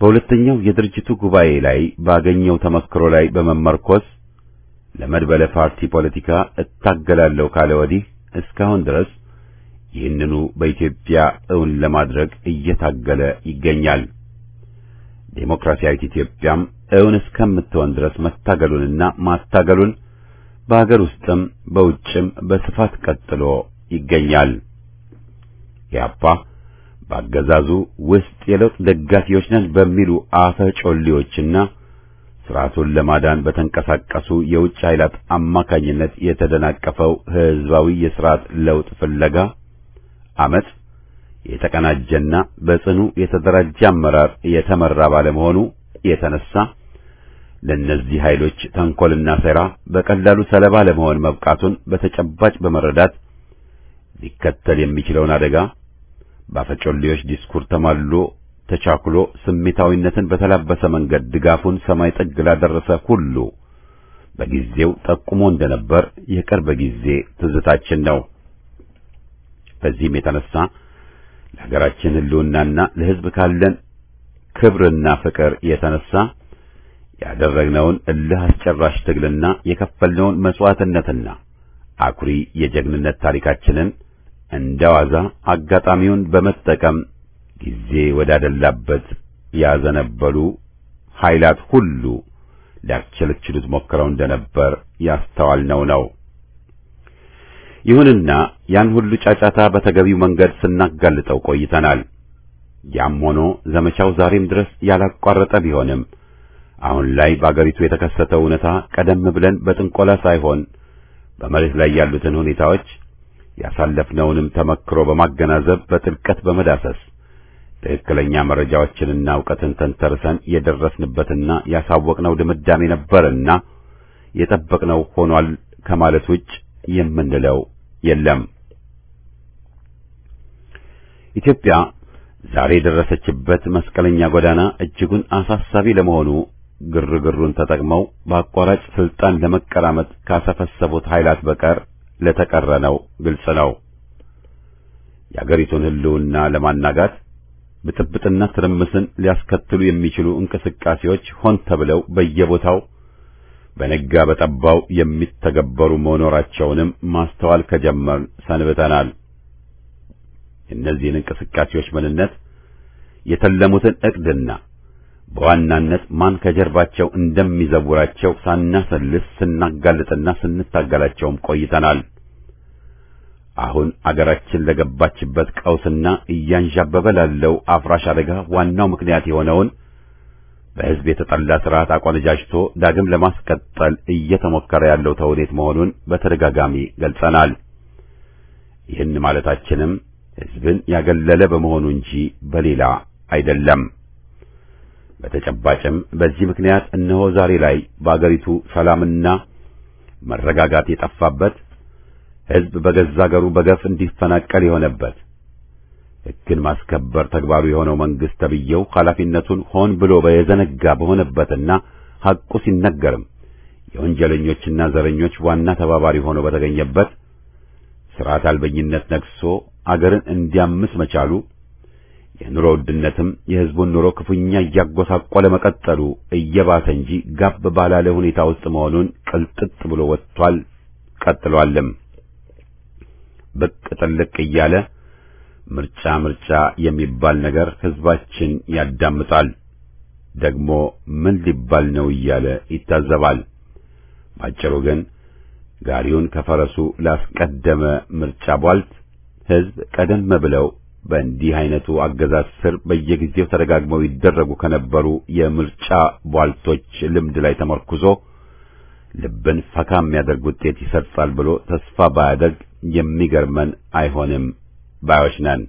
በሁለተኛው የድርጅቱ ጉባኤ ላይ ባገኘው ተመክሮ ላይ በመመርኮዝ ለመድበለ ፓርቲ ፖለቲካ እታገላለሁ ካለ ወዲህ እስካሁን ድረስ ይህንኑ በኢትዮጵያ እውን ለማድረግ እየታገለ ይገኛል። ዴሞክራሲያዊት ኢትዮጵያም እውን እስከምትሆን ድረስ መታገሉንና ማታገሉን በአገር ውስጥም በውጭም በስፋት ቀጥሎ ይገኛል። ኢህአፓ በአገዛዙ ውስጥ የለውጥ ደጋፊዎች ነን በሚሉ አፈጮሌዎችና ስርዓቱን ለማዳን በተንቀሳቀሱ የውጭ ኃይላት አማካኝነት የተደናቀፈው ህዝባዊ የስርዓት ለውጥ ፍለጋ አመጽ የተቀናጀና በጽኑ የተደራጀ አመራር የተመራ ባለመሆኑ የተነሳ ለእነዚህ ኃይሎች ተንኮልና ሴራ በቀላሉ ሰለባ ለመሆን መብቃቱን በተጨባጭ በመረዳት ሊከተል የሚችለውን አደጋ በአፈጮሌዎች ዲስኩር ተማልሎ ተቻኩሎ ስሜታዊነትን በተላበሰ መንገድ ድጋፉን ሰማይ ጥግ ላደረሰ ሁሉ በጊዜው ጠቁሞ እንደነበር የቅርብ ጊዜ ትዝታችን ነው። በዚህም የተነሳ ለሀገራችን ህልውናና ለህዝብ ካለን ክብርና ፍቅር የተነሳ ያደረግነውን እልህ አስጨራሽ ትግልና የከፈልነውን መስዋዕትነትና አኩሪ የጀግንነት ታሪካችንን እንደዋዛ አጋጣሚውን በመጠቀም ጊዜ ወዳደላበት ያዘነበሉ ኃይላት ሁሉ ሊያስቸለችሉት ሞክረው እንደነበር ያስተዋልነው ነው። ይሁንና ያን ሁሉ ጫጫታ በተገቢው መንገድ ስናጋልጠው ቆይተናል። ያም ሆኖ ዘመቻው ዛሬም ድረስ ያላቋረጠ ቢሆንም አሁን ላይ በአገሪቱ የተከሰተው እውነታ ቀደም ብለን በጥንቆላ ሳይሆን በመሬት ላይ ያሉትን ሁኔታዎች ያሳለፍነውንም ተመክሮ በማገናዘብ በጥልቀት በመዳሰስ ትክክለኛ መረጃዎችንና እውቀትን ተንተርሰን የደረስንበትና ያሳወቅነው ድምዳሜ ነበርና የጠበቅነው ሆኗል ከማለት ውጭ የምንለው የለም። ኢትዮጵያ ዛሬ የደረሰችበት መስቀለኛ ጎዳና እጅጉን አሳሳቢ ለመሆኑ ግርግሩን ተጠቅመው በአቋራጭ ስልጣን ለመቀራመጥ ካሰፈሰቡት ኃይላት በቀር ለተቀረነው ግልጽ ነው። የአገሪቱን ሕልውና ለማናጋት ብጥብጥና ትርምስን ሊያስከትሉ የሚችሉ እንቅስቃሴዎች ሆን ተብለው በየቦታው በነጋ በጠባው የሚተገበሩ መኖራቸውንም ማስተዋል ከጀመርን ሰንብተናል። የእነዚህን እንቅስቃሴዎች ምንነት፣ የተለሙትን ዕቅድና በዋናነት ማን ከጀርባቸው እንደሚዘውራቸው ሳናሰልስ ስናጋልጥና ስንታገላቸውም ቆይተናል። አሁን አገራችን ለገባችበት ቀውስና እያንዣበበ ላለው አፍራሽ አደጋ ዋናው ምክንያት የሆነውን በሕዝብ የተጠላ ስርዓት አቆነጃጅቶ ዳግም ለማስቀጠል እየተሞከረ ያለው ተውኔት መሆኑን በተደጋጋሚ ገልጸናል። ይህን ማለታችንም ሕዝብን ያገለለ በመሆኑ እንጂ በሌላ አይደለም። በተጨባጭም በዚህ ምክንያት እነሆ ዛሬ ላይ በአገሪቱ ሰላምና መረጋጋት የጠፋበት ሕዝብ በገዛ አገሩ በገፍ እንዲፈናቀል የሆነበት ሕግን ማስከበር ተግባሩ የሆነው መንግስት ተብዬው ኃላፊነቱን ሆን ብሎ በየዘነጋ በሆነበትና ሐቁ ሲነገርም የወንጀለኞችና ዘረኞች ዋና ተባባሪ ሆኖ በተገኘበት ሥርዓት አልበኝነት ነግሶ አገርን እንዲያምስ መቻሉ የኑሮ ውድነትም የሕዝቡን ኑሮ ክፉኛ እያጎሳቆለ መቀጠሉ እየባሰ እንጂ ጋብ ባላለ ሁኔታ ውስጥ መሆኑን ቅልጥጥ ብሎ ወጥቷል፣ ቀጥሏልም። ብቅ ጥልቅ እያለ ምርጫ ምርጫ የሚባል ነገር ሕዝባችን ያዳምጣል። ደግሞ ምን ሊባል ነው እያለ ይታዘባል። ባጭሩ ግን ጋሪውን ከፈረሱ ላስቀደመ ምርጫ ቧልት ሕዝብ ቀደም ብለው በእንዲህ አይነቱ አገዛዝ ስር በየጊዜው ተደጋግመው ይደረጉ ከነበሩ የምርጫ ቧልቶች ልምድ ላይ ተመርኩዞ ልብን ፈካ የሚያደርግ ውጤት ይሰጣል ብሎ ተስፋ ባያደርግ የሚገርመን አይሆንም ባዮች ነን።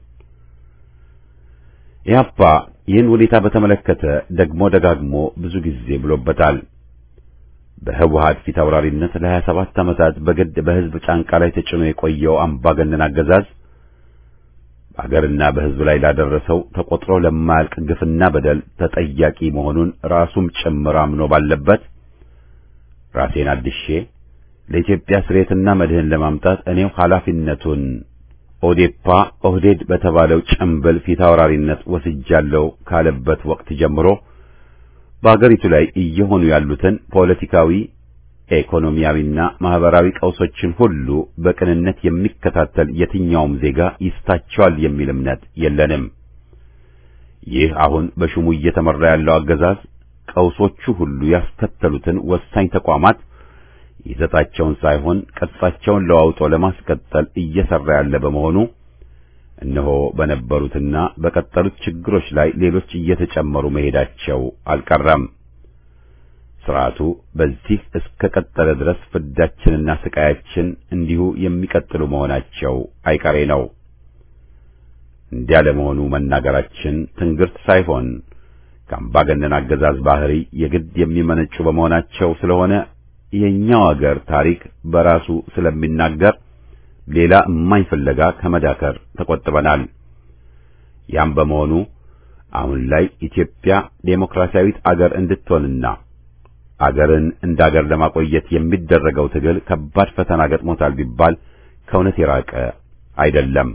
ኢህአፓ ይህን ሁኔታ በተመለከተ ደግሞ ደጋግሞ ብዙ ጊዜ ብሎበታል። በህወሓት ፊት አውራሪነት ለሀያ ሰባት ዓመታት በግድ በህዝብ ጫንቃ ላይ ተጭኖ የቆየው አምባገነን አገዛዝ በአገርና በህዝብ ላይ ላደረሰው ተቆጥሮ ለማያልቅ ግፍና በደል ተጠያቂ መሆኑን ራሱም ጭምር አምኖ ባለበት ራሴን አድሼ ለኢትዮጵያ ስሬትና መድህን ለማምጣት እኔው ኃላፊነቱን ኦዴፓ ኦህዴድ በተባለው ጭምብል ፊት አውራሪነት ወስጃለሁ ካለበት ወቅት ጀምሮ በአገሪቱ ላይ እየሆኑ ያሉትን ፖለቲካዊ፣ ኢኮኖሚያዊና ማህበራዊ ቀውሶችን ሁሉ በቅንነት የሚከታተል የትኛውም ዜጋ ይስታቸዋል የሚል እምነት የለንም። ይህ አሁን በሹሙ እየተመራ ያለው አገዛዝ ቀውሶቹ ሁሉ ያስከተሉትን ወሳኝ ተቋማት ይዘታቸውን ሳይሆን ቅርጻቸውን ለዋውጦ ለማስቀጠል እየሰራ ያለ በመሆኑ እነሆ በነበሩትና በቀጠሉት ችግሮች ላይ ሌሎች እየተጨመሩ መሄዳቸው አልቀረም። ስርዓቱ በዚህ እስከ ቀጠለ ድረስ ፍዳችንና ስቃያችን እንዲሁ የሚቀጥሉ መሆናቸው አይቀሬ ነው። እንዲያ ለመሆኑ መናገራችን ትንግርት ሳይሆን ከአምባገነን አገዛዝ ባህሪ የግድ የሚመነጩ በመሆናቸው ስለሆነ የኛው አገር ታሪክ በራሱ ስለሚናገር ሌላ እማኝ ፍለጋ ከመዳከር ተቆጥበናል። ያም በመሆኑ አሁን ላይ ኢትዮጵያ ዴሞክራሲያዊት አገር እንድትሆንና አገርን እንደ አገር ለማቆየት የሚደረገው ትግል ከባድ ፈተና ገጥሞታል ቢባል ከእውነት የራቀ አይደለም።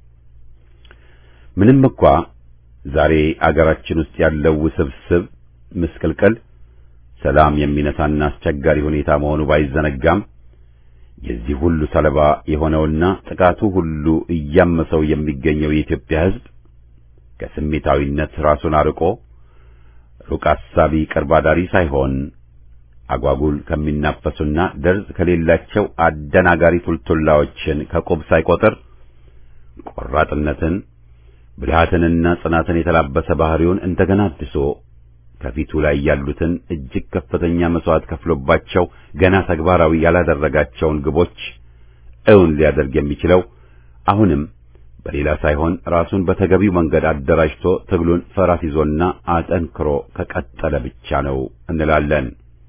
ምንም እንኳ ዛሬ አገራችን ውስጥ ያለው ውስብስብ ምስቅልቅል ሰላም የሚነሳና አስቸጋሪ ሁኔታ መሆኑ ባይዘነጋም የዚህ ሁሉ ሰለባ የሆነውና ጥቃቱ ሁሉ እያመሰው የሚገኘው የኢትዮጵያ ሕዝብ ከስሜታዊነት ራሱን አርቆ ሩቅ አሳቢ ቅርብ አዳሪ ሳይሆን አጓጉል ከሚናፈሱና ደርዝ ከሌላቸው አደናጋሪ ቱልቱላዎችን ከቁብ ሳይቆጥር ቆራጥነትን ብልሃትንና ጽናትን የተላበሰ ባህሪውን እንደገና አድሶ ከፊቱ ላይ ያሉትን እጅግ ከፍተኛ መስዋዕት ከፍሎባቸው ገና ተግባራዊ ያላደረጋቸውን ግቦች እውን ሊያደርግ የሚችለው አሁንም በሌላ ሳይሆን ራሱን በተገቢው መንገድ አደራጅቶ ትግሉን ፈራስ ይዞና አጠንክሮ ከቀጠለ ብቻ ነው እንላለን።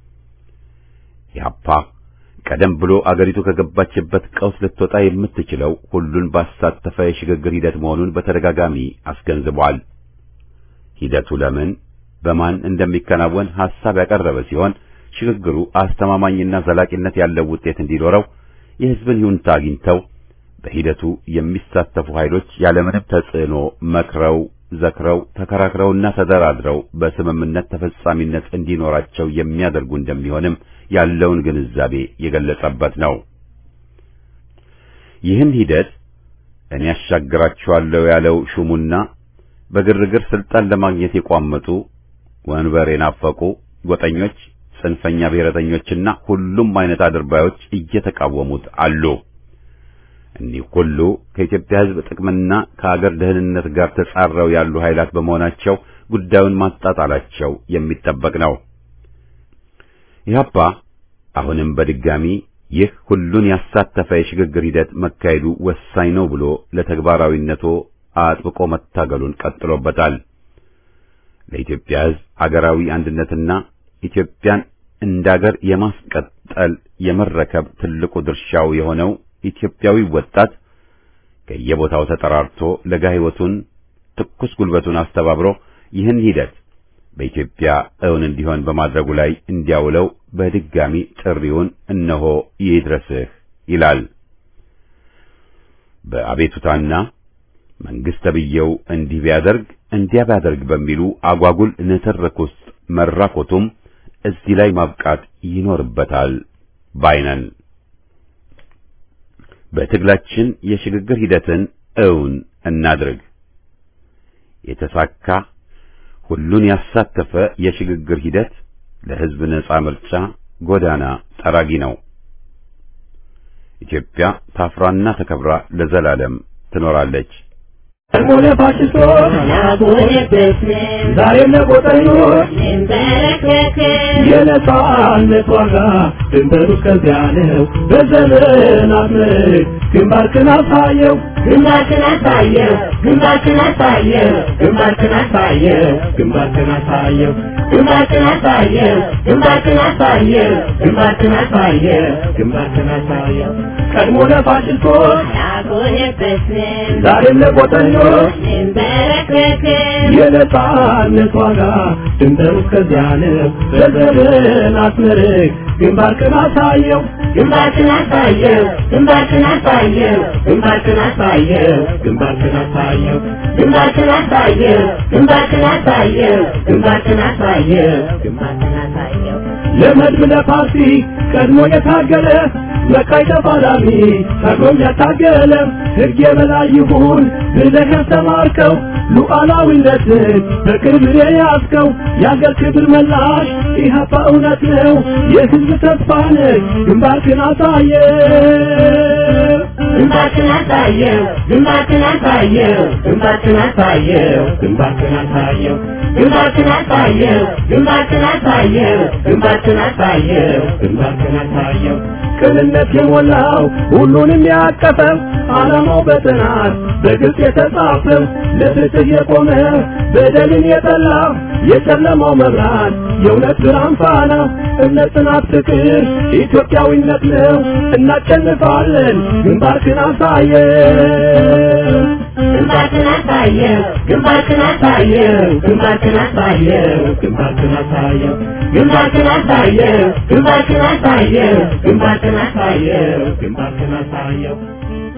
ኢህአፓ ቀደም ብሎ አገሪቱ ከገባችበት ቀውስ ልትወጣ የምትችለው ሁሉን ባሳተፈ የሽግግር ሂደት መሆኑን በተደጋጋሚ አስገንዝቧል። ሂደቱ ለምን በማን እንደሚከናወን ሐሳብ ያቀረበ ሲሆን ሽግግሩ አስተማማኝና ዘላቂነት ያለው ውጤት እንዲኖረው የሕዝብን ይሁንታ አግኝተው በሂደቱ የሚሳተፉ ኃይሎች ያለምንም ተጽዕኖ መክረው፣ ዘክረው፣ ተከራክረውና ተደራድረው በስምምነት ተፈጻሚነት እንዲኖራቸው የሚያደርጉ እንደሚሆንም ያለውን ግንዛቤ የገለጸበት ነው። ይህን ሂደት እኔ ያሻግራችኋለሁ ያለው ሹሙና በግርግር ስልጣን ለማግኘት የቋመጡ ወንበር የናፈቁ ጎጠኞች፣ ጽንፈኛ ብሔረተኞችና ሁሉም አይነት አድርባዮች እየተቃወሙት አሉ። እኒህ ሁሉ ከኢትዮጵያ ሕዝብ ጥቅምና ከአገር ደህንነት ጋር ተጻረው ያሉ ኃይላት በመሆናቸው ጉዳዩን ማጣጣላቸው የሚጠበቅ ነው። ኢህአፓ አሁንም በድጋሚ ይህ ሁሉን ያሳተፈ የሽግግር ሂደት መካሄዱ ወሳኝ ነው ብሎ ለተግባራዊነቱ አጥብቆ መታገሉን ቀጥሎበታል። ለኢትዮጵያ ሕዝብ አገራዊ አንድነትና ኢትዮጵያን እንዳገር የማስቀጠል የመረከብ ትልቁ ድርሻው የሆነው ኢትዮጵያዊ ወጣት ከየቦታው ተጠራርቶ ለጋ ሕይወቱን ትኩስ ጉልበቱን አስተባብሮ ይህን ሂደት በኢትዮጵያ እውን እንዲሆን በማድረጉ ላይ እንዲያውለው በድጋሚ ጥሪውን እነሆ ይድረስህ ይላል። በአቤቱታና መንግስት ተብዬው እንዲህ ቢያደርግ እንዲያ ቢያደርግ በሚሉ አጓጉል ንትርክ ውስጥ መራኮቱም እዚህ ላይ ማብቃት ይኖርበታል ባይነን። በትግላችን የሽግግር ሂደትን እውን እናድርግ። የተሳካ ሁሉን ያሳተፈ የሽግግር ሂደት ለሕዝብ ነጻ ምርጫ ጎዳና ጠራጊ ነው። ኢትዮጵያ ታፍራና ተከብራ ለዘላለም ትኖራለች። ሆነ ፋሽስቶች ዛሬም ለቆጠኞች የነጻነት ዋጋ ድንበሩ እስከዚያ ነው። በዘመናት ምርክ ግንባርክን አሳየው ግንባርክን አሳየው ግንባርክን አሳየው ግንባርክን አሳየው ግንባርክን አሳየው ግንባርክን አሳየው ግንባርክን አሳየው ግንባርክን አሳየው ግንባርክን አሳየው ቀድሞ ለፋሽስቶች አልቆየበትም ዛሬም ለቆጠኞች እንበረከክም የነጻነት ዋጋ ድንበሩ እስከዚያ ነው። በዘመናት ምርክ ግንባርክን አሳየው ግንባርክን አሳየው ግንባርክን አሳየው ግንባርክን አሳየው አሳየው ግንባርክን አሳየው ግንባርክን አሳየው ግንባርክን አሳየው ግንባርክን አሳየው ግንባርክን አሳየው ለመድብ ለፓርቲ ቀድሞ የታገለ መቃይ ተፋላሚ ታግሎም ያታገለ ሕግ የበላይ ይሁን ብለህ ያስተማርከው ሉዓላዊነትን በቅርብ የያዝከው የአገር ክብር መላሽ ኢህአፓ እውነት ነው የሕዝብ ተስፋ ነህ ግንባርክን አሳየ ግንባርክን አሳየው ግንባርክን አሳየው ግንባርክን አሳየው ግንባርክን አሳየው ግንባርክን አሳየው ግንባርክን አሳየው ግንባርክን አሳየው ግንባርክን አሳየው ቅንነት የሞላው ሁሉንም ያቀፈው ዓላማው በጥናት በግልጽ የተጻፈው ለፍትህ የቆመ በደልን የጠላ የጨለማው መብራት የእውነት ብርሃን ፋና እምነት፣ ጽናት፣ ፍቅር ኢትዮጵያዊነት ነው። እናሸንፋለን። ግንባርክን አሳየው ግንባርክን አሳየው ግንባርክን አሳየው ግንባርክን አሳየው ግንባርክን አሳየው ግንባርክን አሳየው ግንባርክን አሳየው ግንባርክን አሳየው ግንባርክን አሳየው